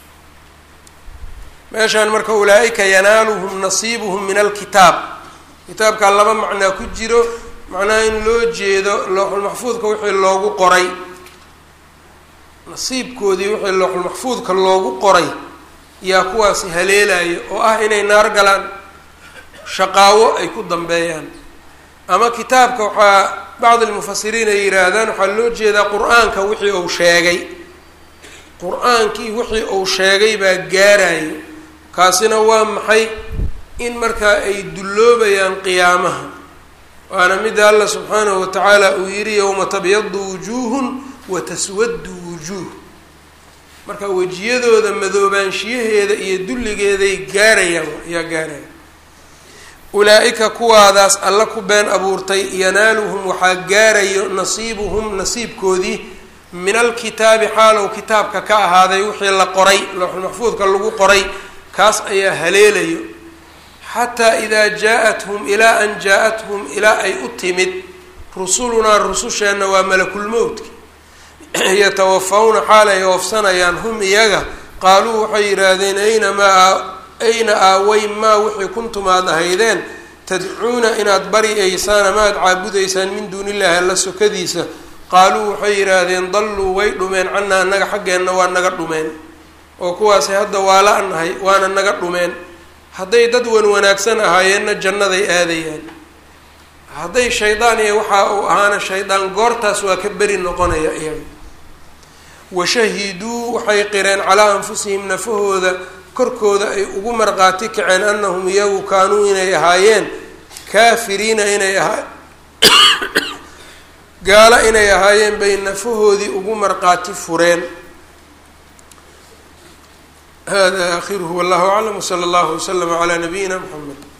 meeshaan marka ulaa-ika yanaaluhum nasiibuhum min alkitaab kitaabkaa laba macnaa ku jiro macnaha in loo jeedo looxulmaxfuudka wixii loogu qoray nasiibkoodii wixii looxulmaxfuudka loogu qoray yaa kuwaasi haleelayo oo ah inay naar galaan shaqaawo ay ku dambeeyaan ama kitaabka waxaa bacdi lmufasiriin ay yidhaahdaan waxaa loo jeedaa qur-aanka wixii uu sheegay qur-aankii wixii uu sheegay baa gaarayo kaasina waa maxay in markaa ay dulloobayaan qiyaamaha waana midda alla subxaanahu watacaala uu yidhi yowma tabyadu wujuuhun wa taswaddu wujuuh marka wejiyadooda madoobaanshiyaheeda iyo dulligeeday gaarayaan ayaa gaaraya ulaa-ika kuwaadaas alla ku been abuurtay yanaaluhum waxaa gaarayo nasiibuhum nasiibkoodii min alkitaabi xaalow kitaabka ka ahaaday wixii la qoray looxulmaxfuudka lagu qoray kaas ayaa haleelayo xataa idaa jaa-athum ilaa an jaa-athum ilaa ay u timid rusulunaa rususheenna waa malakulmowdki yatawafawna xaal ay oofsanayaan hum iyaga qaaluu waxay yidhaahdeen ayna maa ayna aaway maa wixii kuntum aad ahaydeen tadcuuna inaad baryaysaan ama aad caabudaysaan min duuni illahi alla sokadiisa qaaluu waxay yidhaahdeen dalluu way dhumeen cannaa annaga xaggeenna waa naga dhumeen oo kuwaasi hadda waa la-nahay waana naga dhumeen hadday dad wan wanaagsan ahaayeenna jannaday aadayaan hadday shaydaan iyo waxa uu ahaana shaydaan goortaas waa ka beri noqonaya iyaga washahiduu waxay qireen calaa anfusihim nafahooda korkooda ay ugu marqaati kaceen annahum iyagu kaanuu inay ahaayeen kaafiriina inay ahaa gaalo inay ahaayeen bay nafahoodii ugu marqaati fureen hada aakhiruhu wallahu aclam wsala allahu waslama calaa nabiyina mxamed